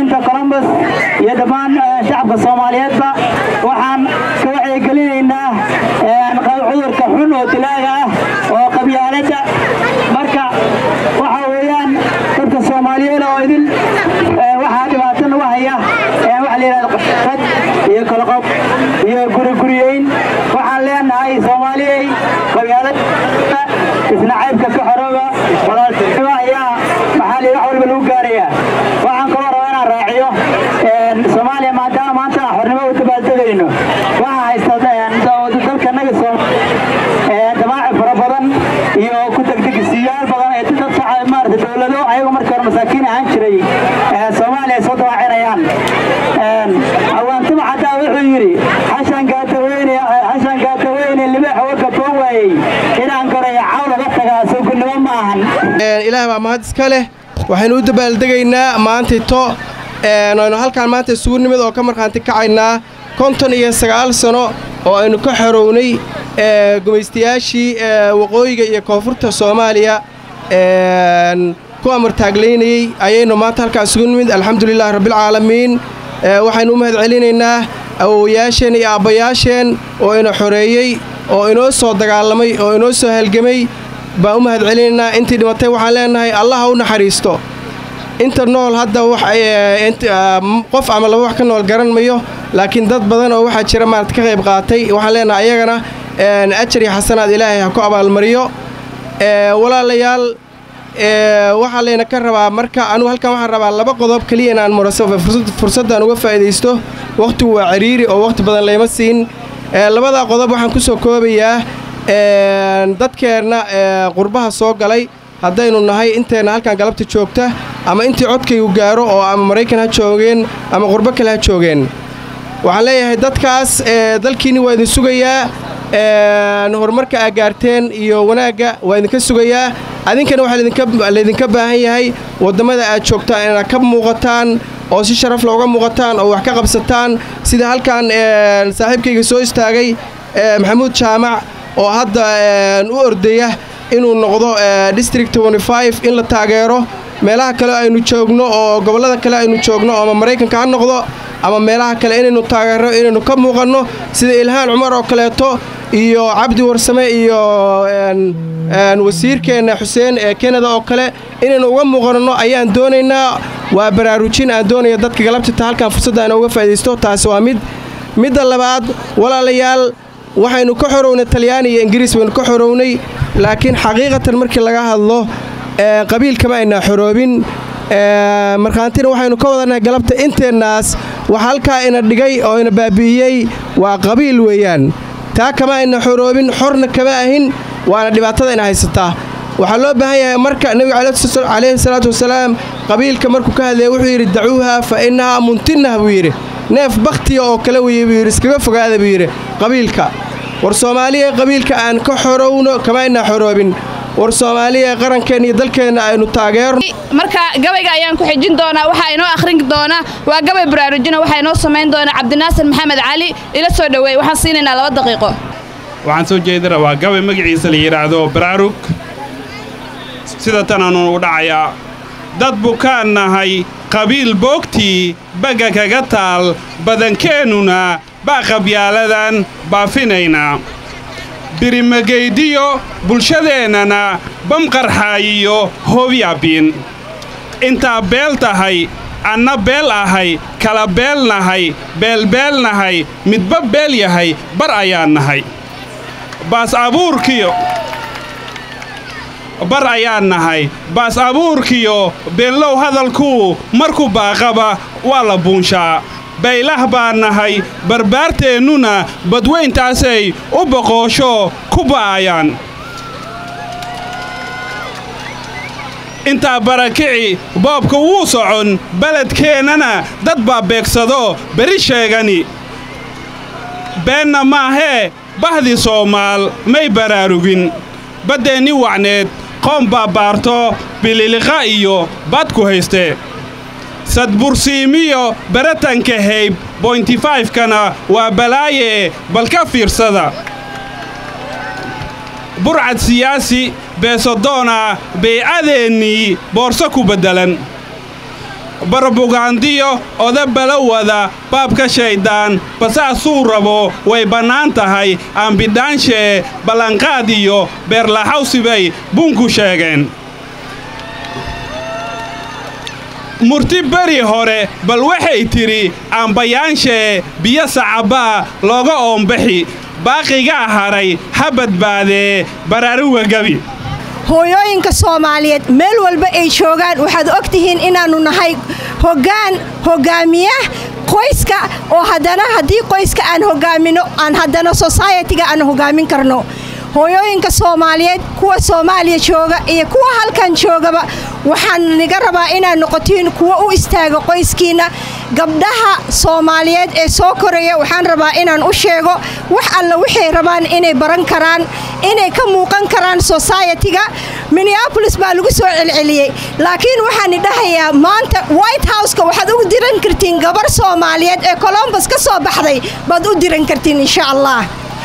iyo dhammaan shacabka soomaaliyeedba waxaan ka wacyigelinaynaa cudurka xun oo dilaaga ah oo qabyaaladda marka waxa weeyaan dadka soomaaliyeed oo idin waxaa dhibaato nagu haya waxa la yidhahda qad iyo koloqob iyo guriguriyeyn waxaan leenahay soomaaliyey qabyaalada isna caybka ka xorooba walaaltinimo ayaa maxaa la wax walba lagu gaarayaa waxaan kaloo rabaa inaan raaciyo soomaaliya maadaama maanta xornimo u dabaaldegayno waxaa haysta dalkanaga damaaci fara badan iyo ku degdegisiyaal badan ee dad shacab maarata dowlado ayagu markii hore masaakiin ahaan jiray soomaaliya ay soo dawaacinayaan awaantimo xataa wuxuu yidhi xashan gaadaweyne xashan gaadaweyne libaax warka boo waayey inaan gorayo caw laga tagaa sawgudnimo ma ahan ilaah baa mahad iska leh waxaynu u dabaaldegaynaa maantito aynu halkaan maanta isugu nimid oo ka markhaanti kacaynaa konton iyo sagaal sano oo aynu ka xorownay gumaystayaashii waqooyiga iyo koonfurta soomaaliya ku amartaaglaynayey ayaynu maanta halkaan isugu nimid alxamdulilahi rabbilcaalamiin waxaynu u mahad celinaynaa awowayaasheen iyo aabbayaasheen oo ina xoreeyey oo inoo soo dagaalamay oo inoo soo halgemay baan u mahad celinaynaa intii dhimatay waxaan leenahay allah ha u naxariisto inta nool hadda qof ama laba wax ka nool garan mayo laakiin dad badan oo waxaa jira maarad ka qayb qaatay waxaan leenahay ayagana ajar iyo xasanaad ilaahay ha ku abaalmariyo walaalayaal waxaa layna ka rabaa marka anugu halkan waxaan rabaa laba qodob keliya inaan fursaddan uga faa'iidaysto wakhtigu waa ciriiri oo wakhti badan layma siin labadaa qodob waxaan ku soo koobayaa dadkeenna qurbaha soo galay haddaynu nahay inteenna halkan galabta joogta ama intii codkaygu gaaro oo ama maraykan ha joogeen ama qurbo kale ha joogeen waxaan leeyahay dadkaas dalkiinni waa idin sugayaa horumarka aa gaarteen iyo wanaagga waa idinka sugayaa adinkana waxaa laydinka baahan yahay wadammada aad joogtaan inaad ka muuqataan oo si sharaf looga muuqataan oo wax ka qabsataan sida halkan saaxiibkayga soo istaagay maxamuud jaamac oo hadda u ordaya inuu noqdo district in la taageero meelaha kale aynu joogno oo gobollada kale aynu joogno ama maraykanka ha noqdo ama meelaha kale inaynu taageero inaynu ka muuqanno sida ilhaan cumar oo kaleeto iyo cabdi warsame iyo wasiirkeenna xuseen ee kanada oo kale inaynu uga muuqanno ayaan doonaynaa waa baraarujin aan doonaya dadka galabtita halkan fursadda aan uga faa'iidaysto taasi waa mid midda labaad walaalayaal waxaynu ka xorownay talyaani iyo ingiriis baynu ka xorownay laakiin xaqiiqatan markii laga hadlo qabiilkama aynaa xoroobin markhaantina waxaynu ka wadannahay galabta inteennaas wax halkaa ina dhigay oo ina baabi'iyey waa qabiil weeyaan taa kama ayna xoroobin xorna kama ahin waana dhibaatada ina haysataa waxaa loo baahan yahay marka nebiga calayhi salaatu wasalaam qabiilka markuu ka hadlaya wuxuu yidhi dacuuha fa innahaa muntinah buu yidhi neef bakhtiya oo kale weye buu yidhi iskaga fogaada buu yidhi qabiilka war soomaaliya qabiilka aan ka xorowno kama aynaa xoroobin war soomaaliya qarankeenna iyo dalkeenna aynu taageerno marka gabayga ayaan ku xijin doonaa waxaa inoo akhrin doona waa gabay baraarujina waxaa inoo samayn doona cabdinaasir maxamed cali ila soo dhoweey waxaan siinaynaa laba daqiiqo waxaan soo jeedi rabaa gabay magaciisa la yidhaahdo baraarug sida tanaanu u dhacayaa dad bukaan nahay qabiil boogtii bagga kaga taal badankeennuna baa qabyaaladan baafinaynaa birimagaydiyo bulshadeennana bamqarxaayiyo hoobyaabin intaa beel tahay anna beel ahay kala beel nahay beelbeel nahay midba beel yahay bar ayaan nahay baas abuurkiyo bar ayaan nahay baas abuurkiyo beenlow hadalkuu markuu baaqaba waa la buunshaa baylah baan nahay barbaarteennuna badweyntaasay u boqoosho ku ba'ayaan intaa barakici boobka wuu socon beledkeennana dad baa beegsado beri sheegani beenna maahee bahdii soomaal may baraarugin baddeenni wacneed qoom baa baarto bililiqa iyo badku haystee sadbursiimiyo baratanka hayb bointifayfkana waa balaaye bal ka fiirsada burcad siyaasi beesodoona baycadeennii boorso ku beddelan barbugaandiyo odabala wada baabka shayddaan basaasuu rabo way bannaan tahay aanbidhaanshe ballanqaad iyo beerlaxawsi bay bunku sheegeen murti beri hore bal waxay tidhi aanbayaanshe biyo sacabbaa looga oombaxi baaqigaa hadhay ha badbaadee baraaruga gebi hooyooyinka soomaaliyeed meel walba ay joogaan waxaad og tihiin inaannu nahay hoggaan hoggaamiya qoyska oo haddana haddii qoyska aan hoggaamino aan haddana sosaayetiga aan hoggaamin karno hooyooyinka soomaaliyeed kuwa soomaaliya jooga iyo kuwa halkan joogaba waxaan niga rabaa inaad noqotiin kuwa u istaaga qoyskiinna gabdhaha soomaaliyeed ee soo koraya waxaan rabaa inaan u sheego wax alla waxay rabaan inay baran karaan inay ka muuqan karaan sosaayetiga minneabolis baa lagu soo celceliyey laakiin waxaan idhahayaa maanta white houseka waxaad u diran kartiin gabar soomaaliyeed ee colombos ka soo baxday baad u diran kartiin insha allah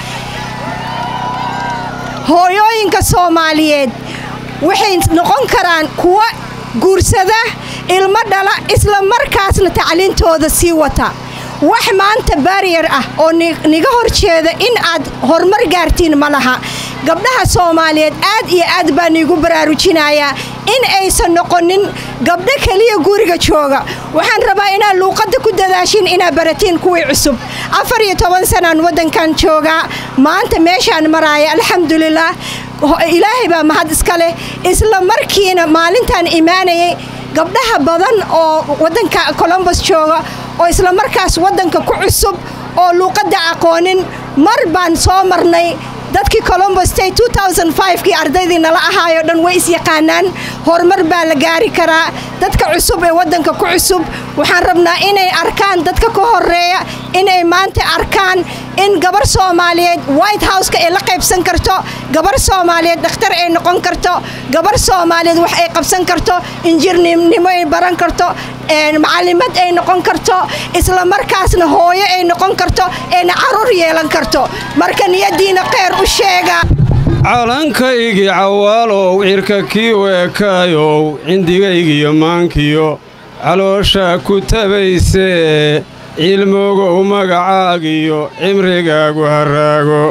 hooyooyinka soomaaliyeed waxay noqon karaan kuwa guursada ilmo dhala isla markaasna tacliintooda sii wata wax maanta baariyar ah oo niga hor jeeda in aad horumar gaartiin ma laha gabdhaha soomaaliyeed aad iyo aad baa niigu baraarujinayaa in aysan noqonin gabdho keliya guriga jooga waxaan rabaa inaad luuqadda ku dadaashin inaad baratiin kuwii cusub afar iyo toban sanaan waddankan joogaa maanta meeshaan maraaya alxamdulilaah ilaahay baa mahad iska leh isla markiina maalintaan imaanayay gabdhaha badan oo waddanka colombos jooga oo isla markaas waddanka ku cusub oo luuqadda aqoonin mar baan soo marnay dadkii colombos state kii ardaydii nala ahaayo dhan way isyaqaanaan horumar baa la gaari karaa dadka cusub ee waddanka ku cusub waxaan rabnaa inay arkaan dadka ka horeeya inay maanta arkaan in gabar soomaaliyeed white houseka ay la qaybsan karto gabar soomaaliyeed dhakhtar ay noqon karto gabar soomaaliyeed wax ay qabsan karto injiirnimo ay baran karto macalimad ay noqon karto isla markaasna hooyo ay noqon karto ayna caruur yeelan karto marka niyadiina kheyr u sheega calankaygii cawaalow cirka kii weekaayow cindigaygiyo maankiyo caloosha ku tabaysee cilmogow magacaagiyo cimrigaagu haraago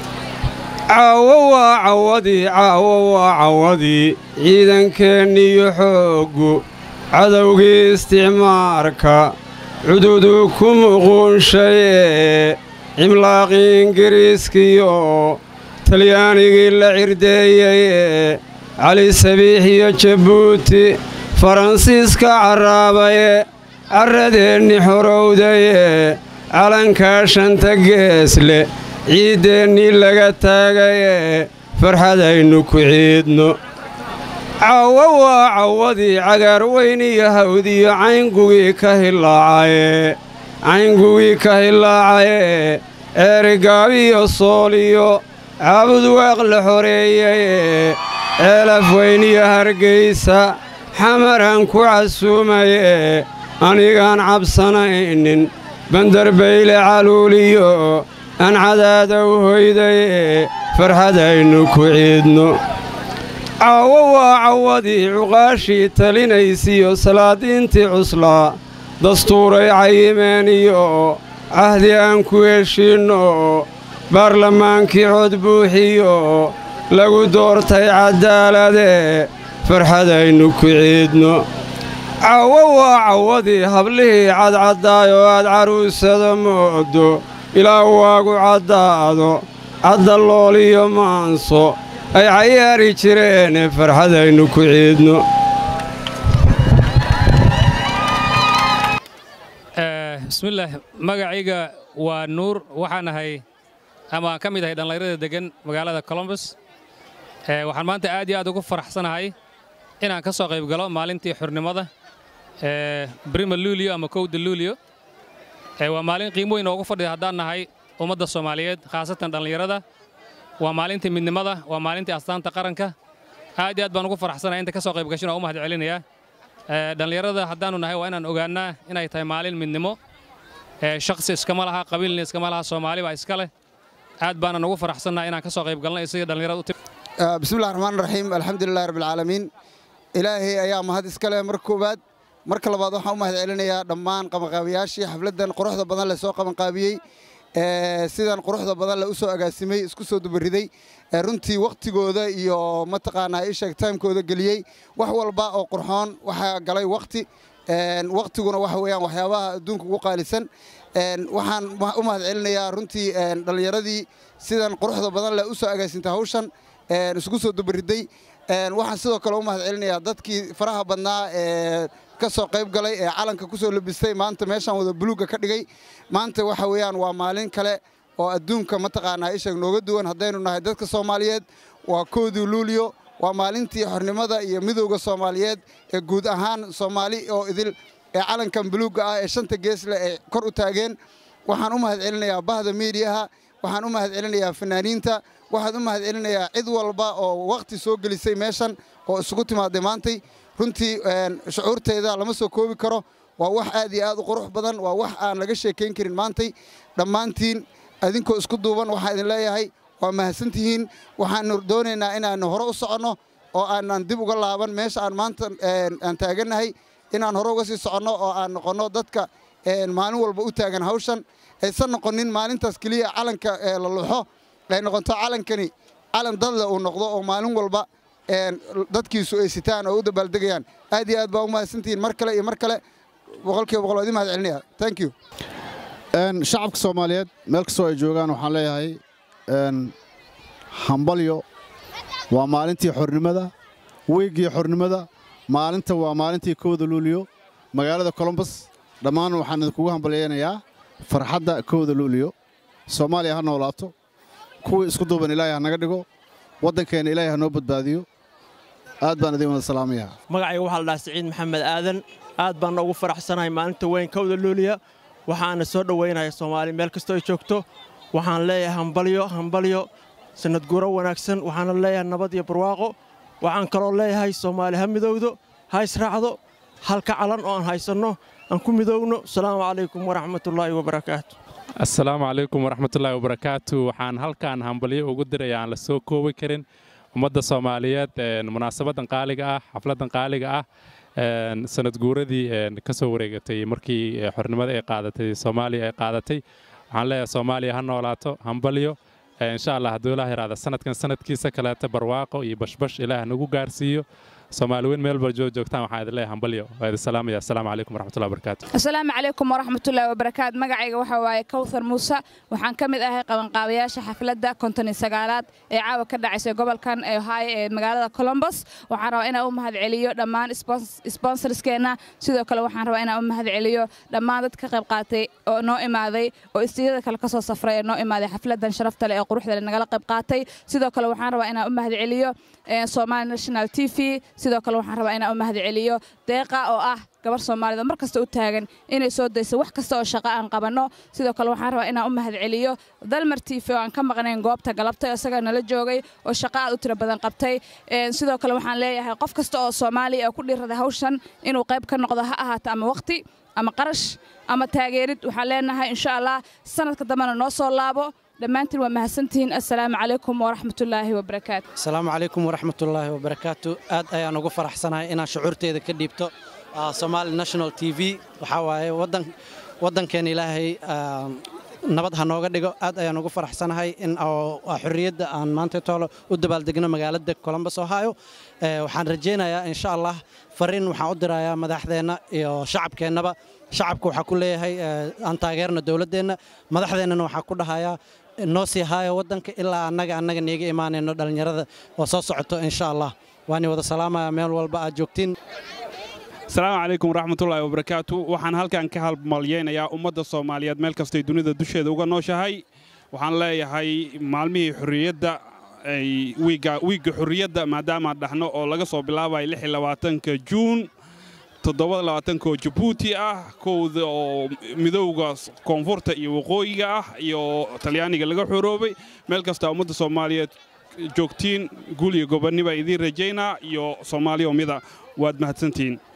caawo waa cawadii caawo waa cawadii ciidankeeniyo xooggu cadowgii isticmaarka cududuu ku muquunshayee cimlaaqii ingiriiskiyo talyaanigii la cirdeeyeye cali sabiix iyo jabuuti faransiiska carraabaye carradeenni xorowdaye calankaa shanta geesle ciiddeennii laga taagaye farxadaynu ku ciidno caawo waa cawadii cagaar weyn iyo hawdiyo cayngugii ka hilaacaye cayngugii ka hilaacaye eerigaabiyo sooliyo caabud waaq la xoreeyaye ceelaf weyn iyo hargaysa xamaraan ku casuumaye anigaan cabsanaynin bandarbayle caluuliyo aan cadaadow hoydaye farxadaynu ku ciidno caawo waa cawadii cuqaashii talinaysiyo salaadiintii cuslaa dastuuray cayimeen iyo cahdi aan ku heshiinno baarlamaankii cod buuxiyo lagu doortay caddaalade farxadaynu ku ciidno caawo waa cawadii hablihii cadcaddaayoo aad carruusada moodo ilaa waagu caddaado caddalooliyo maanso ay cayaari jireene farxadaynu ku ciidno bismillaah magacayga waa nuur waxaan ahay ama aan ka mid ahay dhallinyarada deggan magaalada colombos waxaan maanta aad iyo aad ugu faraxsanahay inaan ka soo qayb galo maalintii xurnimada brima luulio ama kowda luulio waa maalin qiimo weyn oogu fadhida haddaan nahay ummadda soomaaliyeed khaasatan dhallinyarada waa maalintii midnimada waa maalintii astaanta qaranka aad iyo aad baan ugu faraxsanahay inta ka soo qayb gashin oo u mahad celinayaa dhallinyarada haddaannu nahay waa inaan ogaannaa inay tahay maalin midnimo shakhsi iskama laha qabiilna iskama laha soomaali baa iska leh aad baanan ugu faraxsannahay inaan ka soo qayb galnay isagii dhallinyarada u timi bismillahi raxmaan raxiim alxamdulilahi rabbilcaalamiin ilaahay ayaa mahad iska leh mar koowaad marka labaad waxaan u mahad celinayaa dhammaan qabanqaabiyaashii xafladdan quruxda badan leh soo qabanqaabiyey sidan quruxda badan leh u soo agaasimay isku soo dubariday runtii wakhtigooda iyo mataqaanaa isheeg timekooda geliyey wax walba oo qurxoon waxaa galay wakhti wakhtiguna waxa weeyaan waxyaabaha adduunka ugu qaalisan waxaan u mahad celinayaa runtii dhallinyaradii sidan quruxda badan leh u soo agaasintay hawshan isku soo dubariday waxaan sidoo kale u mahad celinayaa dadkii faraha badnaa ee ka soo qayb galay ee calanka ku soo labistay maanta meeshaan wada buluugga ka dhigay maanta waxa weeyaan waa maalin kale oo adduunka mataqaanaa isheeg nooga duwan haddaynu nahay dadka soomaaliyeed waa koodii luuliyo waa maalintii xornimada iyo midowda soomaaliyeed ee guud ahaan soomaali oo idil ee calankan buluugga ah ee shanta gees leh ay kor u taageen waxaan u mahad celinayaa bahda miidiyaha waxaan u mahad celinayaa fanaaniinta waxaan u mahad celinayaa cid walba oo wakhti soo gelisay meeshan oo isugu timaaday maantay runtii shucuurteyda lama soo koobi karo waa wax aad iyo aad u qurux badan waa wax aan laga sheekayn karin maantay dhammaantiin adinkoo isku duuban waxaan idin leeyahay waa mahadsantihiin waxaannu doonaynaa inaannu hore u soconno oo aanan dib uga laaban meesha aan maanta aan taagannahay inaan hore uga sii soconno oo aan noqonno dadka maalin walba u taagan hawshan aysan noqonin maalintaas keliya calanka la luxo ay noqoto calankani calan dadle uu noqdo oo maalin walba dadkiisu ay sitaan oo u dabaaldegayaan aad iyo aad baa u mahadsantihiin mar kale iyo mar kale boqolkiiba boqol waa idin mahad celinaya thank you shacabka soomaaliyeed meel kastoo ay joogaan waxaan leeyahay hambalyo waa maalintii xornimada weygii xornimada maalinta waa maalintii kowda luuliyo magaalada colombos dhammaan waxaan idinkugu hambalyaynayaa farxadda kowda luuliyo soomaaliya ha noolaato kuwii isku duuban ilaahay ha naga dhigo waddankeenna ilaahay ha noo badbaadiyo aad baan idin wada salaamayaa magacayga waxaa la dhahaa siciid maxamed aadan aad baan ugu faraxsanahay maalinta weyn kowda luuliya waxaana soo dhowaynaya soomaali meel kastoo ay joogto waxaan leeyahay hambalyo hambalyo sanad guuro wanaagsan waxaana leeyahay nabad iyo barwaaqo waxaan kaloo leeyahay soomaali ha midowdo ha israacdo halka calan oo aan haysanno aan ku midoowno asalaamu calaykum waraxmatullaahi wabarakaatu assalaamu calaykum waraxmatullaahi wabarakaatu waxaan halkaan hambalyo ugu diraya aan la soo koobi karin ummadda soomaaliyeed munaasabaddan qaaliga ah xafladdan qaaliga ah sanad guuradii ka soo wareegatay markii xornimada ay qaadatay soomaaliya ay qaadatay waxaan leeyahay soomaaliya ha noolaato hambalyo insha allah hadduu ilaah yaraada sanadkan sanadkiisa kaleeta barwaaqo iyo bashbash ilaah nagu gaarsiiyo soomaali weyn meel walba joogtaan waxaan idin leeyahay hambalyo waa idin salaamaya assalaamu calaykum waraxmatullahi wabarakaatu asalaamu calaykum waraxmatullaahi wabarakaatu magacayga waxaa waaye kawthar muuse waxaan ka mid ahay qabanqaabayaasha xafladda konton iyo sagaalaad ee caawa ka dhacaysay gobolkan ee ohio ee magaalada colombos waxaan rabaa inaan u mahad celiyo dhammaan sponsorskeenna sidoo kale waxaan rabaa inaan u mahad celiyo dhammaan dad ka qayb qaatay oo noo imaaday oo istiyada kale ka soo safray ee noo imaaday xafladdan sharafta leh ee quruxda leh nagala qayb qaatay sidoo kale waxaan rabaa inaan u mahad celiyo somali national t v sidoo kale waxaan rabaa inaan u mahad celiyo deeqa oo ah gabar soomaalida mar kasta u taagan inay soo dayso wax kasta oo shaqo aan qabanno sidoo kale waxaan rabaa inaan u mahad celiyo dalmar tiifi oo aan ka maqnayn goobta galabtay isaga nala joogay oo shaqo aad u tiro badan qabtay sidoo kale waxaan leeyahay qof kasta oo soomaaliya oo ku dhiiraday hawshan inuu qayb ka noqdo ha ahaato ama waqti ama qarash ama taageerid waxaan leenahay insha allah sanadka dambena noo soo laabo dhammaantiin waa mahadsantihiin assalaamu calaykum waraxmatullaahi wabarakaatu asalaamu calaykum waraxmatullaahi wabarakaatu aad ayaan ugu faraxsanahay inaan shucuurteeda ka dhiibto somaali national t v waxaa waaye waddankeena ilaahay nabad ha nooga dhigo aad ayaan ugu faraxsanahay in xorriyadda aan maanta toolo u dabaaldegno magaalada colombos ohio waxaan rajaynayaa insha allah fariin waxaan u dirayaa madaxdeenna iyo shacabkeennaba shacabka waxaa ku leeyahay aan taageerno dowladdeenna madaxdeennana waxaa ku dhahayaa noo sii haayo waddanka ilaa annaga annaga niiga imaanayno dhallinyarada oo soo socoto insha allah waani wada salaamaya meel walba aad joogtiin asalaamu calaykum waraxmatullaahi wabarakaatu waxaan halkan ka halmalyaynayaa ummadda soomaaliyeed meel kastay dunida dusheeda uga nooshahay waxaan leeyahay maalmihii xorriyadda wiigga xorriyadda maadaamaan dhahno oo laga soo bilaabayo lix iyo labaatanka juun toddobada labaatanka oo jabuuti ah kowda oo midowga koonfurta iyo waqooyiga ah iyo talyaaniga laga xoroobay meel kasta ummadda soomaaliyeed joogtiin guul iyo gobonni baa idiin rajaynaa iyo soomaaliya mida waad mahadsantihiin